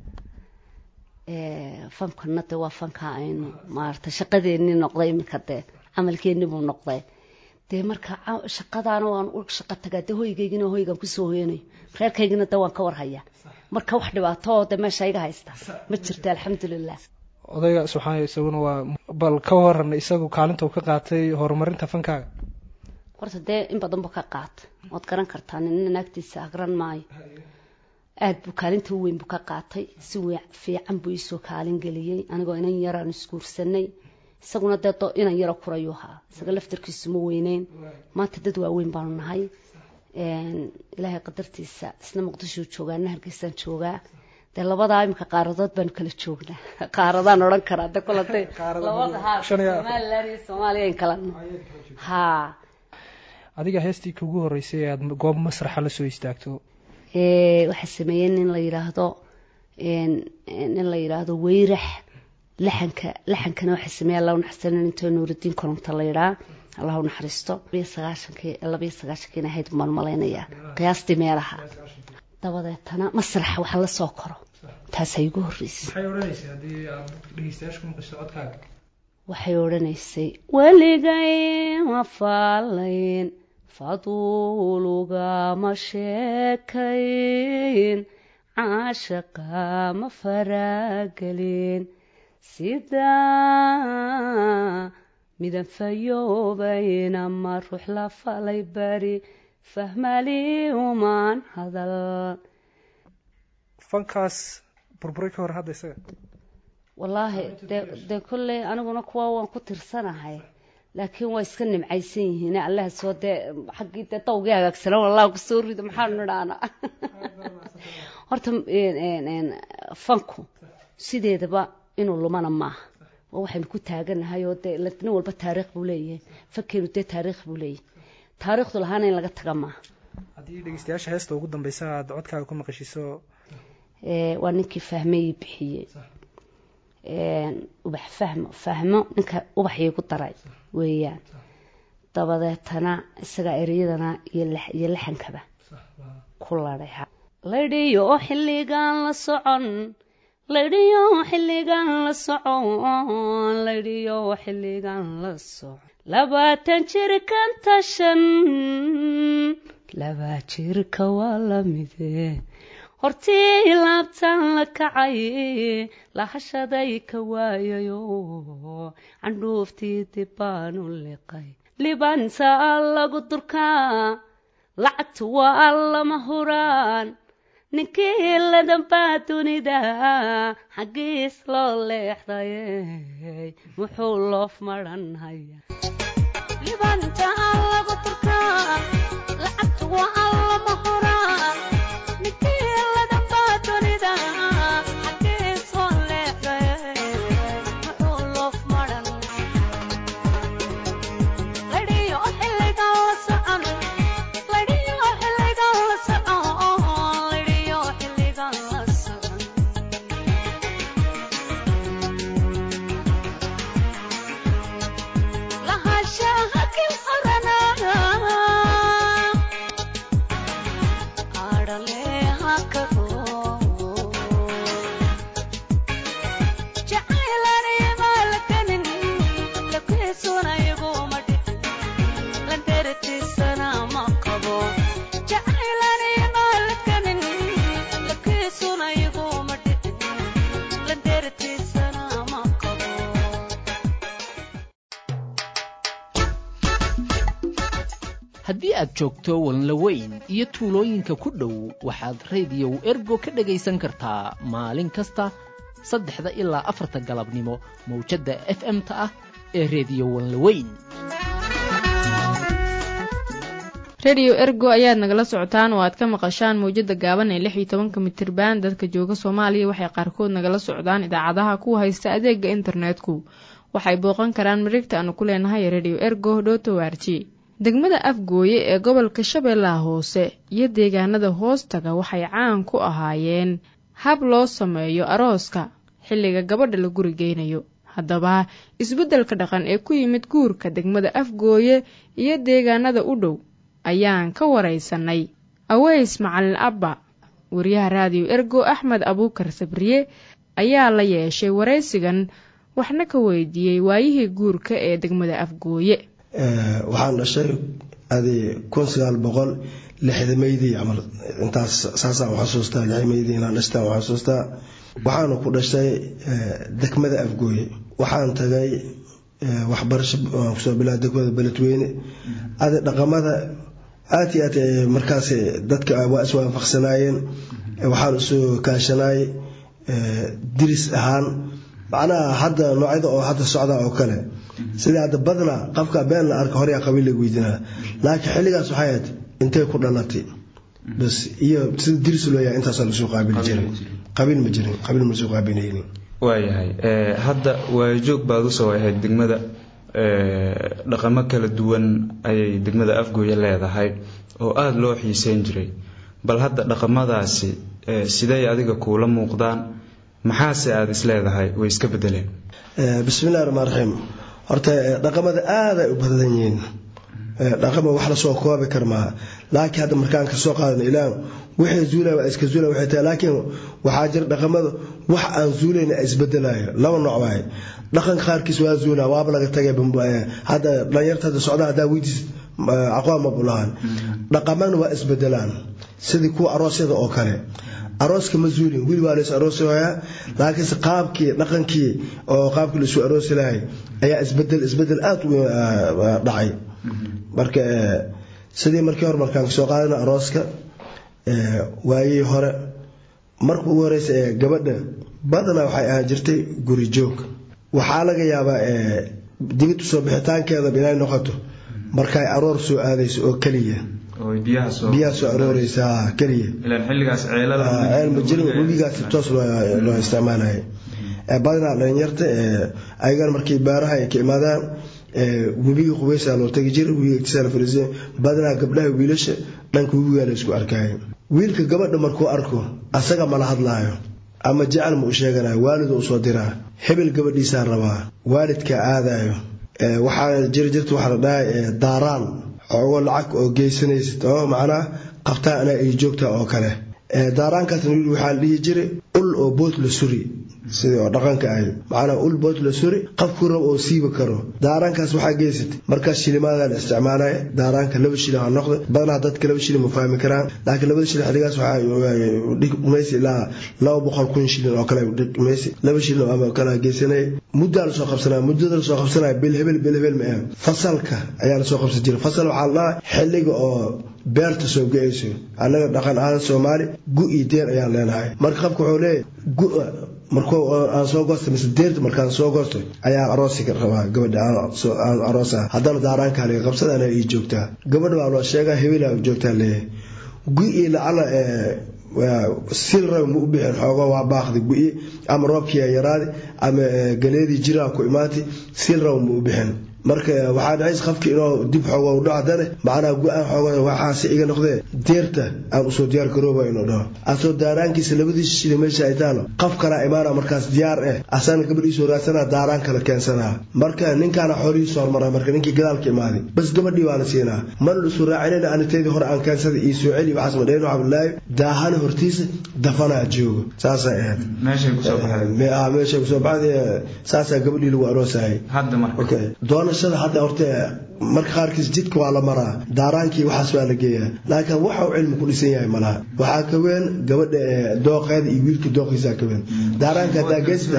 fankana de waa fanka aynu maarata shaqadeeni noqday iminka dee camalkeeni buu noqday dee marka shaqadaana waan u shaqo tagaa dee hoygaygina hoygan kusoo hoyanayo reerkaygina de waan ka warhaya marka wax dhibaato oo de meesha iga haysta ma jirto alxamdulilah
odayga subxaana isaguna waa bal ka waran isagu kaalinta uu ka qaatay horumarinta fankaaga
horta dee in badan buu ka qaatay waad garan kartaa nina naagtiisa agran maayo aada buu kaalinta u weyn buu ka qaatay si fiican buu iisoo kaalin geliyey anigoo inan yaraan isguursanay isaguna dee inan yaro kurayuu ahaa isaga laftarkiisu ma weyneyn maanta dad waaweyn baanu nahay ilaahay qadartiisa isna muqdishuu joogaa ina hargeysaan joogaa dee labadaa imika qaaradood baanu kala joognaa qaaradaan odhan karaa de kol hadee labada ha somalilan iyo soomaaliya in kala ha
adiga heestii kugu horeysay ee aada goob masraxa la soo istaagto
waxaa sameeyey nin la yidhaahdo nin la yidhaahdo weyrax laxanka laxankana waxaa sameeyey allah unaxariisto intoo nuuridiin kolonta la yidhaa allah unaxariisto labiyo sagaashankii labiyo sagaashankiina ahayd baan malaynayaa qiyaastii meelaha dabadeetana masraxa wax la soo koro taasaa igu horreysay
maxay odhanaysay haddii aad dhegeystayaasha ku maqasho codkaaga
waxay odhanaysay weligay ma faalayn faduulugama sheekayn caashaqa ma faragelin sidaa midan fayoobayn ama ruux la falay bari fahmali umaan hadal
fankaas burburay ka hor hadda isaga
wallaahi dee dee kolley aniguna kuwa waan ku tirsanahay laakiin waa iska nimcaysan yihiin allaha soo dee xaggii dee dawgii hagaagsanaa wallah kusoo rido maxaanu nidhaana horta fanku sideedaba inuu lumana maaha waa waxaynu ku taaganahay oo dee nin walba taariikh buu leeyahay fankeenu dee taariikh buu leeyahay taariikhdu lahaana in laga taga maaha
haddii dhegeystayaasha heesta ugu dambeysa aad codkaaga ku maqashiso
waa ninkii fahmeyi bixiyey ubax fahmo fahmo ninka ubaxii ku daray weeyaan dabadeetana isagaa ereyadana iyo laxankaba ku ladhay laydhiyo xilligan la socon laydhiyo xilligan la socon laydhiyo xilligan la socon labaatan jirkan tashan laba jirka waa la mide hortii laabtaan la kacay lahashaday ka waayayo candhuuftii dibbaanu liqay libanta lagu durkaa lacagtu waa lama huraan ninkii ladambaa dunida xaggiis loo leexday muxuu loof maranhaya
haddii aad joogto walnlaweyn iyo tuulooyinka ku dhow waxaad rediyow ergo ka dhegaysan kartaa maalin kasta saddexda ilaa afarta galabnimo mawjadda f m-ta ah ee rediyo walnlaweyn
rediyo ergo ayaad nagala socotaan oo aad ka maqashaan mawjadda gaaban ee lix iyo tobanka mitirban dadka jooga soomaaliya waxay qaarkood nagala socdaan idaacadaha kuwa haysta adeega internetku waxay booqan karaan mareegta aanu ku leenahay rediyo ergo dhoto warji degmada afgooye ee gobolka shabeellaha hoose iyo deegaanada hoostaga waxay caan ku ahaayeen hab loo sameeyo arooska xilliga gabadha la guri geynayo haddaba isbeddelka dhaqan ee ku yimid guurka degmada afgooye iyo deegaanada u dhow ayaan ka waraysanay aweys macalin abba wariyaha raadiyo ergo axmed abuukar sabriye ayaa la yeeshay waraysigan waxna ka weydiiyey waayihii guurka ee degmada afgooye
waxaan dhashay adi kun sagaal boqol lixdameydii camal intaas saasaan u xasuustaa lixdameydii inaan dhashtaan u xasuustaa waxaana ku dhashay degmada afgooye waxaan tagay waxbarasho aan kusoo bilaa degmada beledweyne adi dhaqamada aad iyo aad markaas dadka waa iswaafaqsanaayeen waxaan isu kaashanay diris ahaan macnaha hadda noocyada oo hadda socda oo kale sida hadda badna qofka been la arka horyaa qabiil laga weydiinaa laakiin xilligaas waxay ahayd intay ku dhalatay bas iyo sida diris loo yahay intaasaa lasoo qaabili jiray qabiil ma jirin qabiil ma soo qaabilaynin
waayahay hadda waayajoog baad usoo ahayd degmada dhaqamo kala duwan ayay degmada afgooye leedahay oo aada loo xiiseyn jiray bal hadda dhaqamadaasi siday adiga kuula muuqdaan maxaase aada is leedahay way iska bedeleen
bismillahi raxmaan raxiim horta dhaqamada aaday u badan yihiin dhaqama wax lasoo koobi karmaa laakiin hadda markaan kasoo qaadano ilaa wixii zuulaya waa iska zuulaya waxay tahay laakiin waxaa jira dhaqamada wax aan zuulayna isbedelayo laba nooc waaye dhaqanka qaarkiis waa zuulaa waaba laga tagay hadda dhalinyarta hadda socdaa haddaa weydiis aqoon ma bulahan dhaqamana waa isbedelaan sidii kuwa aroosyada oo kale arooska ma zuulin wiil waa lays aroosayaa laakiinse qaabkii dhaqankii oo qaabkii laisu aroosi lahay ayaa isbedel isbedel aada u dhacay marka sidii markii hore markaan kasoo qaadana arooska waayihii hore marka ugu horeysa ee gabadha badanaa waxay ahaan jirtay guri joog waxaa laga yaabaa digid usoo bixitaankeedaba inay noqoto markay aroor soo aadayso oo keliya biyaha soo arooreysa keliya ceel ma jirin webigaas toos loo isticmaalaya badanaa dhalinyarta ayagan markii baaraha ay ka imaadaan webiga qubeysaa loo tagi jira webiga igtisaa la fariisay badanaa gabdhaha wiilasha dhanka webigaa la isku arkaayo wiilka gabadha markuu arko asaga mala hadlaayo ama jecel ma u sheeganayo waalidu usoo diraa hebel gabadhiisaa rabaa waalidkaa aadayo waxaa jiri jirta waxaa la dhahay daaraan xoogo lacag oo geysanaysid oo macnaa qabtaa anaa ay joogtaa oo kale daaraankaasna wiil waxaa la dhihi jiray ul oo bood la suri sidii oo dhaqanka ahay macnaa ul bood la suri qafku rab oo siiba karo daaraankaas waxaa geysatay markaas shilimaada la isticmaalaya daaraanka laba shilin ha noqda badanaa dadka laba shilin ma fahmi karaan laakiin labada shilin xilligaas waxaa dhigmaysa ilaa laba boqol kun shilin oo kale dhigmaysa laba shilin ama kale geysanaya muddaa lasoo qabsanaya muddada lasoo qabsanaya bil hebel bil hebel ma ah fasalka ayaa lasoo qabsan jiray fasal waxaa la dhahaa xilliga oo beerta soo go-ayso annaga dhaqan ahaan soomaali gu iyo deer ayaan leenahay marka qabka wuxuu leeyahay gu markuu aan soo goosta mise deerta markaan soo goosto ayaa aroosi rabaa gabadha aan aroosa haddana daaraankaa laga qabsada anaa ii joogtaa gabadha baa loo sheegaa hebelaa joogtaa leeyahay gu iyo lacala sil rab ma u bixin xoogo waa baaqdi gu-i ama roobkiia yaraadi ama galeedii jiraa ku imaatay sil rab ma u bixin marka waxaa dhacays qofki inuu dib xoogo u dhaco dane macnaha gu-aan xoogo waxaase iga noqdee deerta aan usoo diyaar garooba inuu dhaho asoo daaraankiisa labadiisa shili meesha ay taalo qof kalaa imaana markaas diyaar eh asana gabadhiisoo raadsanaa daaraan kala keensanaa marka ninkaana xoolihiisu hormara marka ninkii gadaalka imaaday bas gabadhii baa la siinaa mana la isu raacinayna aniteedii hore aan keensada ii soo celi waxaas ma dheheen waxaa bilaahi daahana hortiisa dafanaa joogo saasay ahayd meeshay kusoo baxday saasaa gabadhii lagu aroosayay doonashada hadda horta marka qaarkiis jidka waa la maraa daaraankii waxaas waa la geeyaa laakiin waxa uu cilmi ku dhisan yahay malaha waxaa ka weyn gabadha dooqeeda iyo wiilka dooqiisaa ka weyn daaraanka haddaa geesta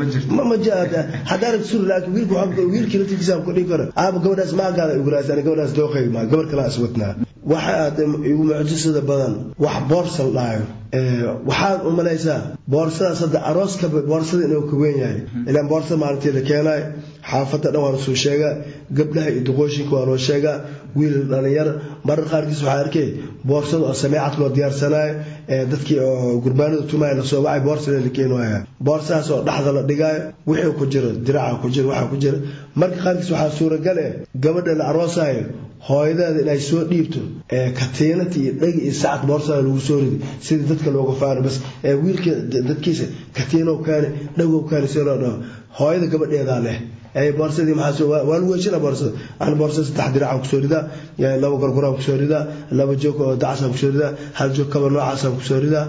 haddaanad suri laakiin wiilka wiilkii laftigiisa ku dhihi karo aaba gabadhaas maagaada iguraas ani gabadhaas dooqeyga maa gabar kala iswatnaa waxa aad igu mucjisada badan wax boorsa la dhahayo waxaad u malaysaa boorsadaas hadda arooska boorsada inuu ka weyn yahay ilaan boorsada maalintii la keenayo xaafadda dhan waa lasoo sheegaa gabdhaha iyo duqooshinka waa loo sheegaa wiil dhalinyar marar qaarkiis waxaa arkay boorsada oo sameecad loo diyaarsanayo dadkii oo gurbaanada tumaya lasoo wacay boorsada la keenaya boorsadaas oo dhexda la dhigaayo wixii ku jiro diraca ku jiro waxaa ku jira marka qaarkiis waxaa suuragal eh gabadha la aroosayo hooyadeeda inay soo dhiibto katiinata iyo dhegi iyo sacad boorsada lagu soo ridi sidii dadka looga faano bas wiilka dadkiisa katiinow kaani dhagow kaani si loo dhaho hooyada gabadheedaa leh boorsadii maxaa waa lagu heshina boorsada aan boorsada saddex diracaan kusoo ridaa laba gorgoraan kusoo ridaa laba joog oo dacasaan kusoo ridaa hal joog kaba noocaasaan kusoo ridaa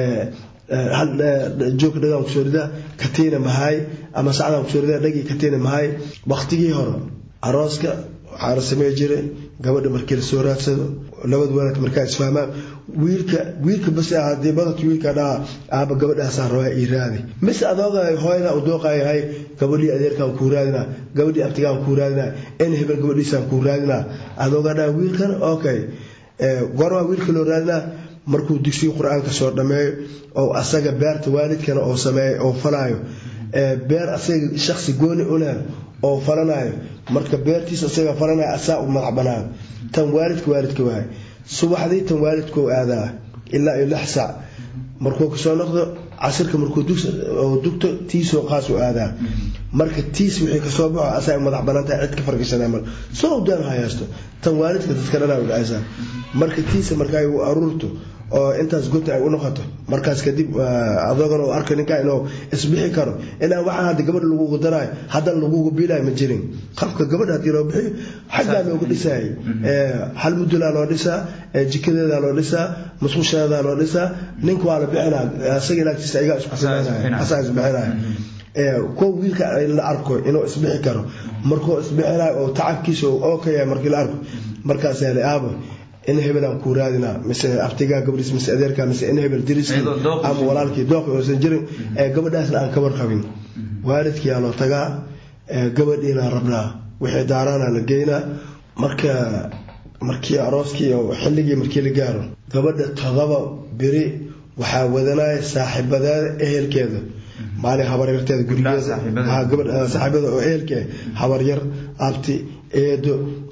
hal joog dhagaan kusoo ridaa katiina mahay ama sacdaan kusoo ridaa dhagii katiina mahay waqtigii hore arooska waxaa la samey jiray gabadha markii lasoo raadsado labada waalid markaa isfahmaan wiilka wiilka bas hadii badadka wiilka dhaha aaba gabadhaasaa rabaa ii raadi mise adooga hooyada u dooqayahay gabadhii adeerkaan kuu raadinaa gabadhii abtigaan kuu raadinaa in hebel gabadhiisaan kuu raadinaa adooga dhaha wiilkan okay goormaa wiilka loo raadinaa markuu dugsiga qur-aanka soo dhammeeyo oo asaga beerta waalidkana oo sameeyo oo falaayo beer asaga shaksi gooni uleh oo falanayo marka beertiisa isaga falanaya asaa u madax banaan tan waalidka waalidka waay subaxdii tan waalidkuu aadaa ilaa iyo lix saac markuu kasoo noqdo casirka markuu dugto tiisoo qaas u aadaa marka tiis wixii kasoo baxo asaa madax banaan tahay cid ka fargashanaa mal soo daan hayaasto tan waalidka dadka dhanaa u dhacaysaa marka tiisa marka ay aruurto oo intaas gota ay u noqoto markaas kadib adoogana u arka ninkaa inuu isbixi karo inaan waxaa hadda gabadha lagugu daraayo haddana lagugu biilaayo ma jirin qafka gabadha haddii loo bixiyo xaggaa loogu dhisaayay hal mudulaa loo dhisaa jikadeedaa loo dhisaa musqusheedaa loo dhisaa ninka waa la bixinaa asaga ilaagtiisa ayagaa isku filanaya asaa isbixinaya kuwa wiilka la arko inuu isbixi karo markuu isbixinayo oo tacabkiisa oo ka yahay markii la arko markaas hele aabo in hebelaan kuu raadinaa mise abtigaa gabadhiis mise adeerkaa mise in hebel diriskii ama walaalkii dooqi oosan jirin ee gabadhaasna aan kabar qabin waalidkiyaa loo tagaa gabadhiinaa rabnaa wixii daaraana la geynaa marka markii arooskii oo xilligii markii la gaaro gabadha todoba beri waxaa wadanaya saaxiibadeeda ehelkeeda maalin habaryarteeda gurigeeda saaxiibada oo ehelke habaryar abti eedo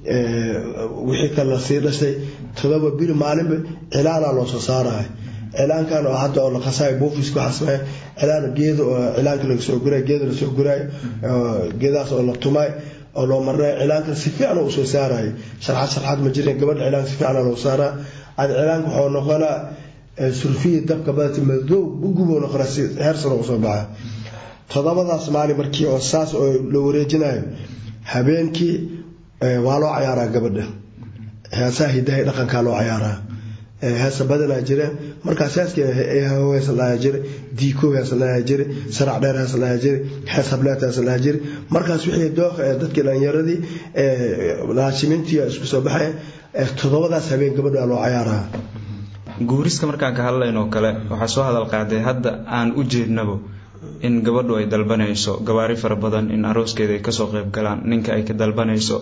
wixii kale la sii dhashay todoba biri maalinba cilaanaa loo soo saaraya cilaankan oo hadda oo la qasaayo buufiska waxaa sameeya cilaan geeda oo cilaanka laga soo gurayo geeda lasoo gurayo geedahaas oo la tumay oo loo marnayo cilaankan si fiican oo usoo saarayo sharxad sharxad ma jirin gabadha cilaanka si fiican loo saaraa ad cilaanka waxuu noqonaa surfiya dabka badata madow uguboo noqonaa si heer sano usoo baxa todobadaas maalin markii oo saas oo la wareejinayo habeenkii waa loo cayaaraa gabadha heesaha hidahay dhaqankaa loo cayaaraa heesa badanaa jira markaas heeskan heesa jira diiko heesa dhahaa jira sarac dheer heesa dhahaa jira hees hableet heesa dhahaa jira markaas wixii dooqa ee dadkii dhalinyaradii laashimiintii isku soo baxaya todobadaas habeen gabadha loo cayaaraa
guuriska markaan ka hadlaynoo kale waxaa soo hadal qaaday hadda aan u jeednabo in gabadhu ay dalbanayso gawaari fara badan in arooskeeda ay kasoo qayb galaan ninka ay ka dalbanayso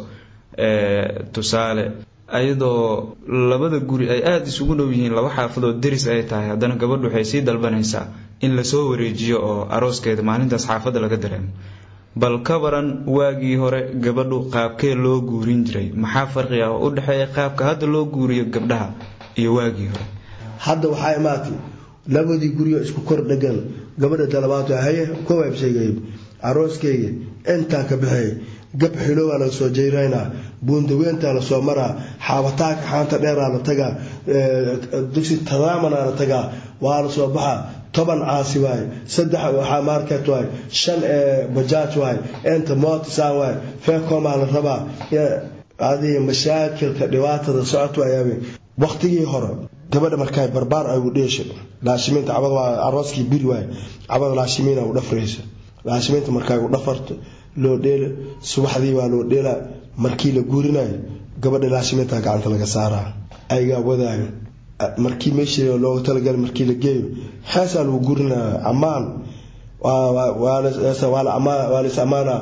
tusaale ayadoo labada guri ay aada isugu dhow yihiin laba xaafadood deris ay tahay haddana gabadhu waxay sii dalbanaysaa in lasoo wareejiyo oo arooskeeda maalintaas xaafadda laga dareemo bal ka baran waagii hore gabadhu qaabkee loo guurin jiray maxaa farqi ah oo u dhexeeya qaabka hadda loo guuriyo gabdhaha iyo waagii hore
hadda waxaa imaatay labadii guryo isku kor dhegan gabadha dalabaad haye kowaab sheegay arooskeyga intaa ka baxeey gab xilowaa laga soo jeyraynaa buundaweyntaa lasoo maraa xaabataanka xaanta dheeraa la tagaa dugsi tadaamanaa la tagaa waa la soo baxaa toban caasi waaye saddex waxaa market waaye shan bajaaj waaye inta mootisaan waaye feekomaa la rabaa adii mashaakilka dhibaatada socot waayaabeen waktigii hore gabadha markaa barbaar ay u dheesho laashimiinta cabad waa arooskii biri waaye cabada laashimiina u dhafrayso laashimiinta markaa u dhafarto loo dheelo subaxdii waa loo dheelaa markii la guurinayo gabadha laashimiinta gacanta laga saaraa aygaa wadaayo markii meeshii looga talagalay markii la geeyo heesaa lagu guurinaya ammaan waa lis ammaana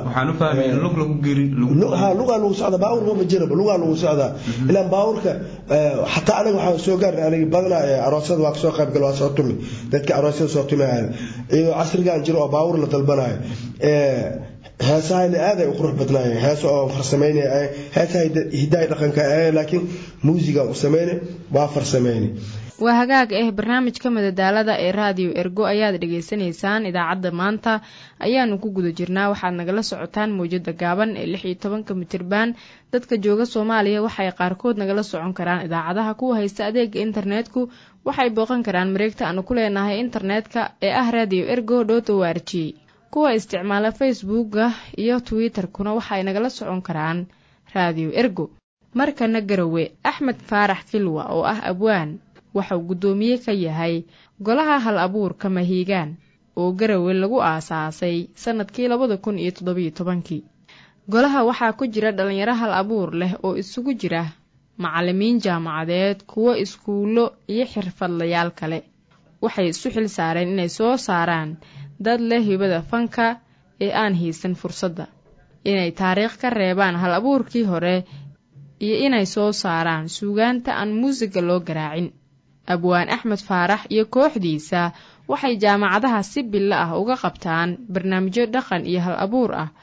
lugaa lagu socda baawurka ma jiraba lugaa lagu socdaa ilaan baawurka xataa anaga waxaan soo gaarnay aniga badanaa aroosada waa kasoo qaybgal waa soo tumi dadka aroosyada soo tumaaya iyadoo casrigan jiro oo baawur la dalbanayo heesahayna aaday u qurux badnaayeen hees oo farsameynaya heesaha hidahay dhaqanka laakiin muusiga u sameyne waa farsameyne
waa hagaag ah barnaamijka madadaalada ee raadiyo ergo ayaad dhagaysanaysaan idaacadda maanta ayaanu ku guda jirnaa waxaad nagala socotaan mawjada gaaban ee lix iyo tobanka mitirban dadka jooga soomaaliya waxay qaarkood nagala socon karaan idaacadaha kuwa haysta adeega internetku waxay booqan karaan mareegta aanu ku leenahay internetka ee ah radio ergo dot o r g kuwa isticmaala facebooka iyo twitter-kuna waxay nagala socon karaan radio ergo markana garowe axmed faarax kilwa oo ah abwaan waxauu guddoomiye ka yahay golaha hal abuurka mahiigaan oo garowe lagu aasaasay sannadkii labada kun iyo toddobiyo tobankii golaha waxaa ku jira dhallinyaro hal abuur leh oo isugu jira macallimiin jaamacadeed kuwo iskuullo iyo xirfadlayaal kale waxay isu xil saareen inay soo saaraan dad leh hibada fanka ee aan haysan fursadda inay taariikh ka reebaan hal abuurkii hore iyo inay soo saaraan suugaanta aan muusiga loo garaacin abwaan axmed faarax iyo kooxdiisa waxay jaamacadaha si bilo ah uga qabtaan barnaamijyo dhaqan iyo hal abuur ah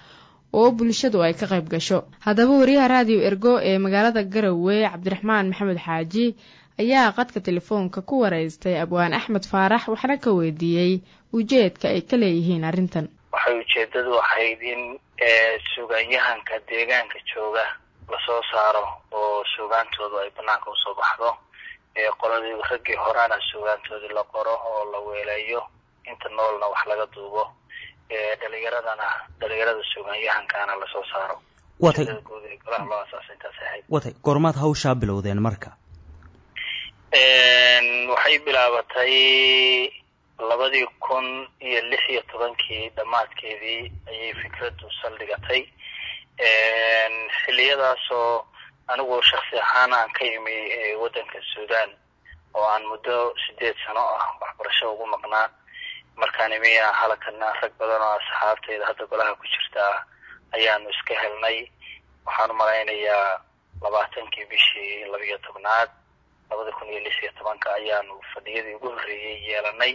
oo bulshadu ay ka qayb gasho haddaba wariyaha raadiyo ergo ee magaalada garowe cabdiraxmaan maxamed xaaji ayaa qadka telefoonka ku wareystay abwaan axmed faarax waxna ka weydiiyey ujeedka ay ka leeyihiin arrintan
waxay ujeedadu ahayd in suugaanyahanka deegaanka jooga lasoo saaro oo suugaantoodu ay banaanka usoo baxdo qoladii raggii horaana suugaantoodii la qoro oo la weeleeyo inta noolna wax laga duubo dhalinyaradana dhalinyarada suugaanyahankaana lasoo saaro
watay
guud ee golaha loo asaasay intaas ahayd
watay goormaad hawshaa bilowdeen marka
waxay bilaabatay labadii kun iyo lix iyo tobankii dhammaadkeedii ayay fikraddu saldhigatay xilliyadaasoo anigu shaksi ahaan aan ka imi waddanka suudan oo aan muddo sideed sano ah waxbarasho ugu maqnaa markaan imiya halakana rag badan oo asxaabtayda hadda golaha ku jirtaa ayaanu iska helnay waxaan umalaynayaa labaatankii bishii labiyo tobnaad labada kun iyo lix iyo tobanka ayaanu fadhiyadii ugu horreeyey yeelanay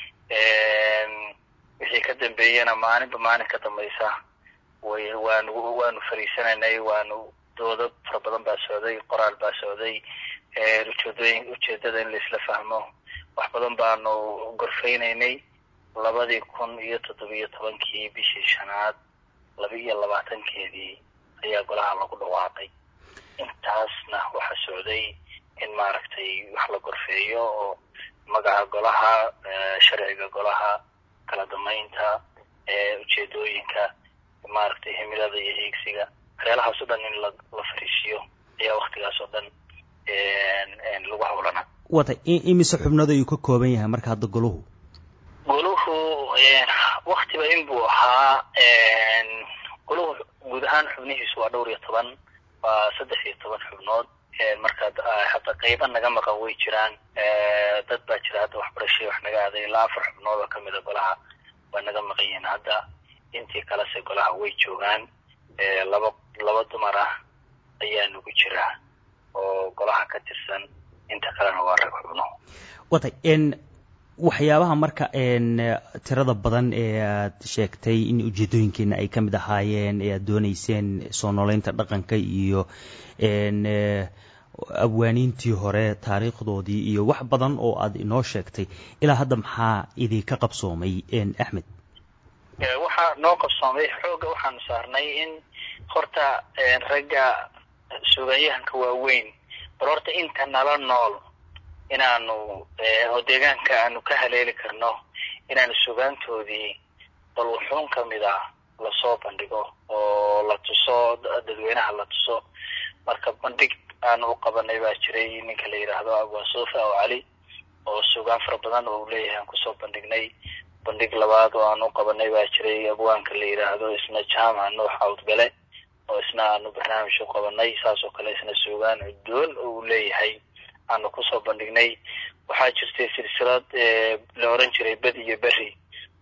wixii ka dambeeyena maalinba maalin ka dambaysa way waanu waanu fariisanaynay waanu doodo fara badan baa socday qoraal baa socday ujeedooyin ujeedada in laisla fahmo wax badan baanu gorfeynaynay labadii kun iyo toddobiyo tobankii bishii shanaad laba iyo labaatankeedii ayaa golaha lagu dhawaaqay intaasna waxaa socday in maaragtay wax la gorfeeyo oo magaca golaha sharciga golaha kala damaynta ujeedooyinka maaragtay himilada iyo hiigsiga waxyaalahaas o dhan in la la fariisiyo ayaa waktigaas oo dhan lagu hawlana
watay imise xubnood ayuu ka kooban yahay marka hadda goluhu
goluhu waktiba in buu ahaa goluhu guud ahaan xubnihiisu waa dhowr iyo toban waa saddex iyo toban xubnood marka hadda qayba naga maqan way jiraan dad baa jira hadda waxbarashay wax naga aaday ilaa afar xubnood oo kamid a golaha waa naga maqan yihiin hadda intii kalese golaha way joogaan laba laba dumar ah ayaa nagu jira oo golaha ka tirsan inta kalena waa rag xubno
watay n waxyaabaha marka n tirada badan ee aad sheegtay in ujeedooyinkeena ay ka mid ahaayeen ee aad dooneyseen soo nooleynta dhaqanka iyo n abwaaniintii hore taariikhdoodii iyo wax badan oo aad inoo sheegtay ilaa hadda maxaa idinka qabsoomay axmed
waxaa noo qabsoomay xoogga waxaanu saarnay in horta ragga suugaanyahanka waaweyn bal horta inta nala nool inaanu oo deegaanka aanu ka haleeli karno inaanu sugaantoodii bal wuxuun ka mid ah lasoo bandhigo oo la tuso dadweynaha la tuso marka bandhig aanu u qabanay baa jiray ninka la yidhaahdo abwaan suufa oo cali oo sugaan fara badan oo uu leeyahay aan kusoo bandhignay bandhig labaad oo aanu u qabanay baa jiray abwaanka la yidhaahdo isna jaamac nuux awdgale oo isna aanu barnaamij u qabanay saas oo kale isna sugaan cudoon oo uu leeyahay aanu kusoo bandhignay waxaa jirtay silsilad la oran jiray bed iyo berri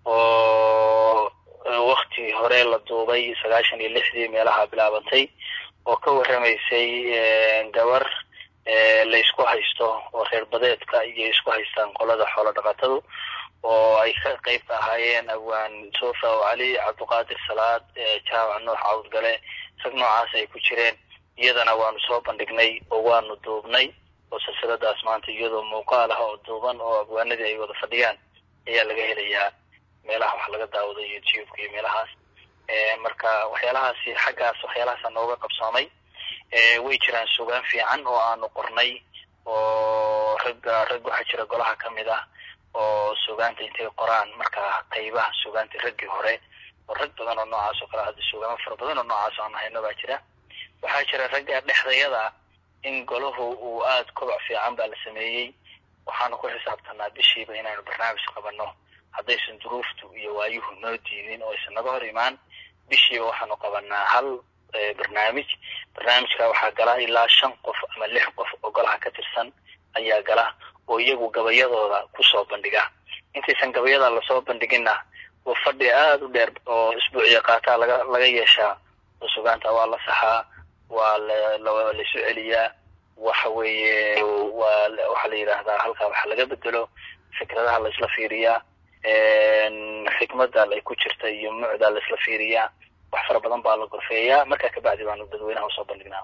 oo wakti hore la duubay sagaashan iyo lixdii meelaha bilaabantay oo ka warramaysay gabar la isku haysto oo reer badeedka iyo isku haystaan qolada xoolo dhaqatadu oo ay ka qayb ka ahaayeen abwaan sofa oo cali cabdiqaadir salaad jaamac nuux cawdgale rag noocaas ay ku jireen iyadana waanu soo bandhignay oo waanu duubnay oo silsiladaas maanta iyadoo muuqaal ah oo duuban oo abwaanadii ay wada fadhiyaan ayaa laga helayaa meelaha wax laga daawado youtube-ka iyo meelahaas marka waxyaalahaasi xaggaas waxyaalahaasa nooga qabsoomay way jiraan sugaan fiican oo aanu qornay oo ragga rag waxaa jira golaha ka mid ah oo sugaanta intay qoraan marka qaybaha sugaanta raggii hore oo rag badan oo noocaas oo kale hadda sugaamo fara badan oo noocaas aan hayno baa jira waxaa jira ragga dhexdayada in golahu uu aada kobac fiican baa la sameeyey waxaanu ku xisaabtanaa bishiiba inaanu barnaamij qabanno haddaysan duruuftu iyo waayuhu noo diidin oo aysan naga hor imaan bishiiba waxaanu qabanaa hal barnaamij barnaamijka waxaa gala ilaa shan qof ama lix qof oo golaha ka tirsan ayaa gala oo iyagu gabayadooda kusoo bandhiga intaysan gabayada lasoo bandhiginna waa fadhi aada u dheer oo isbuuciya qaataa laga laga yeeshaa oo sugaanta waa la saxaa waa la laisu celiyaa waxa weeye waa waxaa la yidhaahdaa halkaa waxa laga bedelo fikradaha la isla fiiriyaa xikmada ay ku jirta iyo mucda la isla fiiriyaa wax fara badan baa la gorfeeyaa markaa kabacdi baanu dadweynaha usoo bandhignaa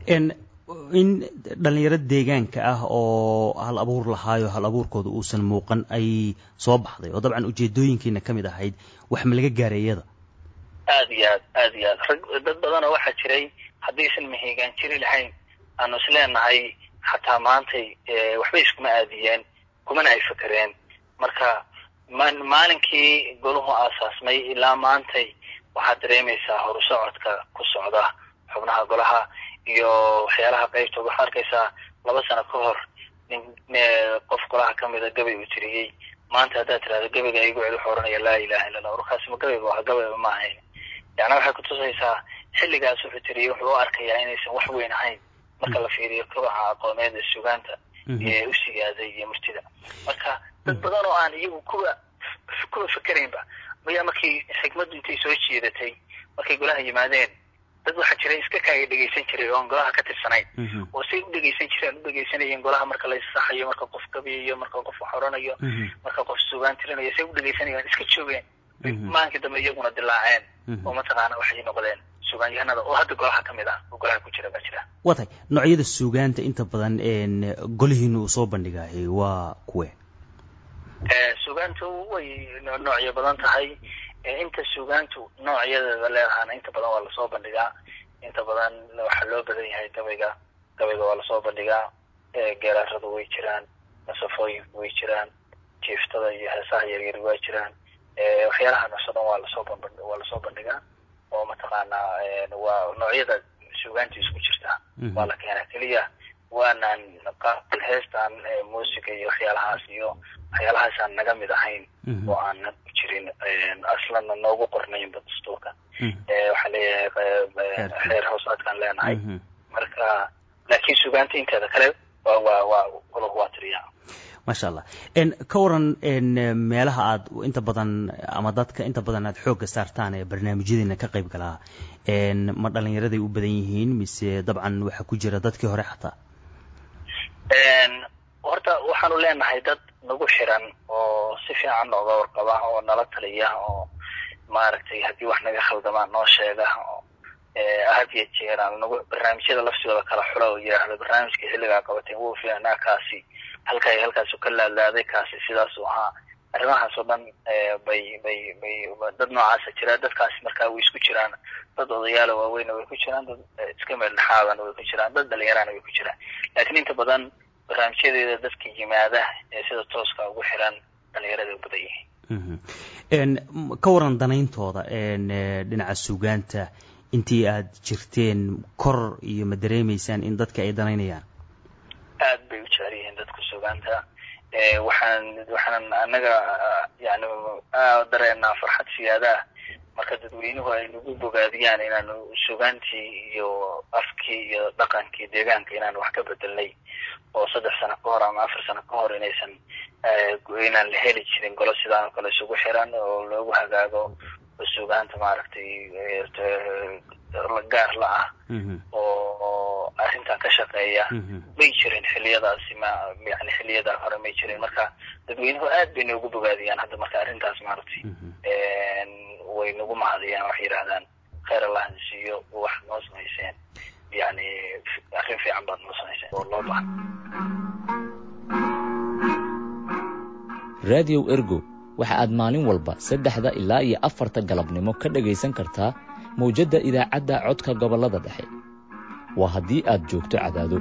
in dhalinyaro deegaanka ah oo hal abuur lahaayo hal abuurkooda uusan muuqan ay soo baxday oo dabcan ujeedooyinkiina ka mid ahayd wax ma laga gaaray iyada
aad iyo aad aad iyo aad rag dad badanoo waxaa jiray haddaysan mahigaan jiri lahayn aanu isleenahay xataa maantay waxbay iskuma aadiyeen kumana ay fakereen marka maalinkii golahu aasaasmay ilaa maantay waxaad dareemaysaa horusocodka ku socda xubnaha golaha iyo waxyaalaha qaybta waxaad arkaysaa laba sano ka hor nin qof golaha kamida gabay uu tiriyey maanta haddaad tirahdo gabayga igu celi wuxuu oranaya laa ilaha illa allah warkaasi ma gabayga waa gabayba ma ahayn yacni waxay kutusaysaa xilligaas wuxuu tiriyey wuxuu u arkayaa inaysan wax weyn ahayn marka la fiiriyo kobaca aqooneed ee sugaanta ee u sigaaday iyo murtida marka dad badan oo aan iyagu kuwa kuwa fikeraynba mayaa markii xikmaddu intay soo jiidatay markay golaha yimaadeen dad waxaa jira iska kaaga dhegaysan jiray oon golaha ka tirsanayn oo say u dhegaysan jireen u dhegaysanayeen golaha marka la isaxayo marka qof gabayayo marka qof waxoranayo marka qof sugaan tirinayo say u dhegaysanayeen iska joogeen maankii dambe iyaguna dilaaceen oo mataqaana waxay noqdeen sugaanyahanada oo hadda golaha ka mid ah oo golaha ku jira baa jira
waa tahay noocyada suugaanta inta badan golihiina uu soo bandhigaayay waa kuwe
sugaantu way noocyo badan tahay inta sugaantu noocyadeeda leedahaana inta badan waa lasoo bandhigaa inta badan waxaa loo badan yahay gabayga gabayga waa lasoo bandhigaa geeraaradu way jiraan masafooyinku way jiraan jiiftada iyo heesaha yaryar waa jiraan waxyaalaha noocso dhan waa lasoo waa lasoo bandhigaa oo mataqaanaa waa noocyada sugaantu isku jirta waa la keenaa keliya waanaan qaabal heestaan muusiga iyo waxyaalahaas iyo waxyaalahaasaan naga mid ahayn oo aanan ku jirin aslanna noogu qornaynba dastuurka waxaa leeyahay xeer hoosaadkaan leenahay marka laakiin sugaanta inteeda kale waa waa waa golahu waa tiriyaa
maasha allah ka waran meelaha aad inta badan ama dadka inta badan aad xoogga saartaan ee barnaamijyadiina ka qayb galaa ma dhalinyaraday u badan yihiin mise dabcan waxaa ku jira dadkii hore xataa
horta waxaanu leenahay dad nagu xiran oo si fiican nooga warqaba oo nala taliya oo maaragtay haddii wax naga khaldamaan noo sheega oo had iyo jeer aan nagu barnaamijyada laftigooda kala xula oo yidhaahdo barnaamijka xilligaa qabateen wuu fiicnaa kaasi halkay halkaasu ka laadlaaday kaasi sidaasuu ahaa arrimahaas oo dhan bay bay bay dad noocaasa jira dadkaasi markaa way isku jiraan dad odayaala waaweyna way ku jiraan dad iska meeldhexaadana way ku jiraan dad dhalinyarana way ku jiraan laakiin inta badan barnaamijyadeeda dadka yimaada ee sida tooska ugu xiran dhalinyarada u badan yihiin
ka waran danayntooda dhinaca sugaanta intii aad jirteen kor iyo ma dareemaysaan in dadka ay danaynayaan
aad bay u jecel yihiin dadka sugaanta waxaan waxaan anaga yani dareenaa farxad siyaadaah marka dadweynuhu ay nagu bogaadiyaan inaanu sugaantii iyo afkii iyo dhaqankii deegaanka inaanu wax ka bedelnay oo saddex sano ka hor ama afar sano ka hor inaysan inaan la heli jirin golo sidaan oo kale isugu xiran oo loogu hagaago sugaanta maaragtay gaar la ah oo arrintan ka shaqeeya may jirin xiliyadaasi ma yani xiliyadaa hore may jirin marka dadweynuhu aad bay noogu bogaadiyaan hadda marka arrintaas maaragtay way nagu mahadiyaan waxay yidhahdaan khayr allah siiyo wax noo samayseen yani arrin fiican baad noo samayseen oo loo bahan
raadiyow ergo waxa aad maalin walba saddexda ilaa iyo afarta galabnimo ka dhagaysan kartaa mawjadda idaacadda codka gobollada dhexe waa haddii aad joogto cadaado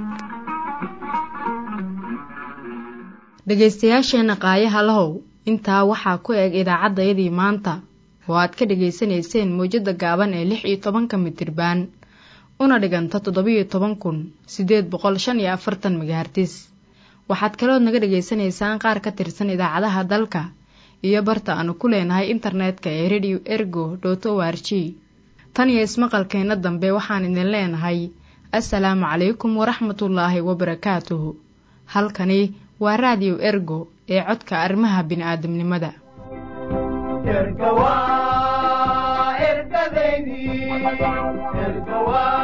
dhegaystayaasheenna qaayaha lahow intaa waxaa ku eg idaacaddayadii maanta oo aad ka dhegaysanayseen mawjadda gaaban ee lix iyo tobanka mitirbaan una dhiganta toddobiyo toban kun siddeed boqol shan iyo afartan megahartis waxaad kalood naga dhegaysanaysaan qaar ka tirsan idaacadaha dalka iyo barta aanu ku leenahay internetka ee radio ergo dot o r g tan iyo ismaqalkeenna dambe waxaan idin leenahay assalaamu calaykum waraxmatullaahi wabarakaatuhu halkani waa raadiyo ergo ee codka arrimaha bini'aadamnimada
erga waa ergadeydii erga waa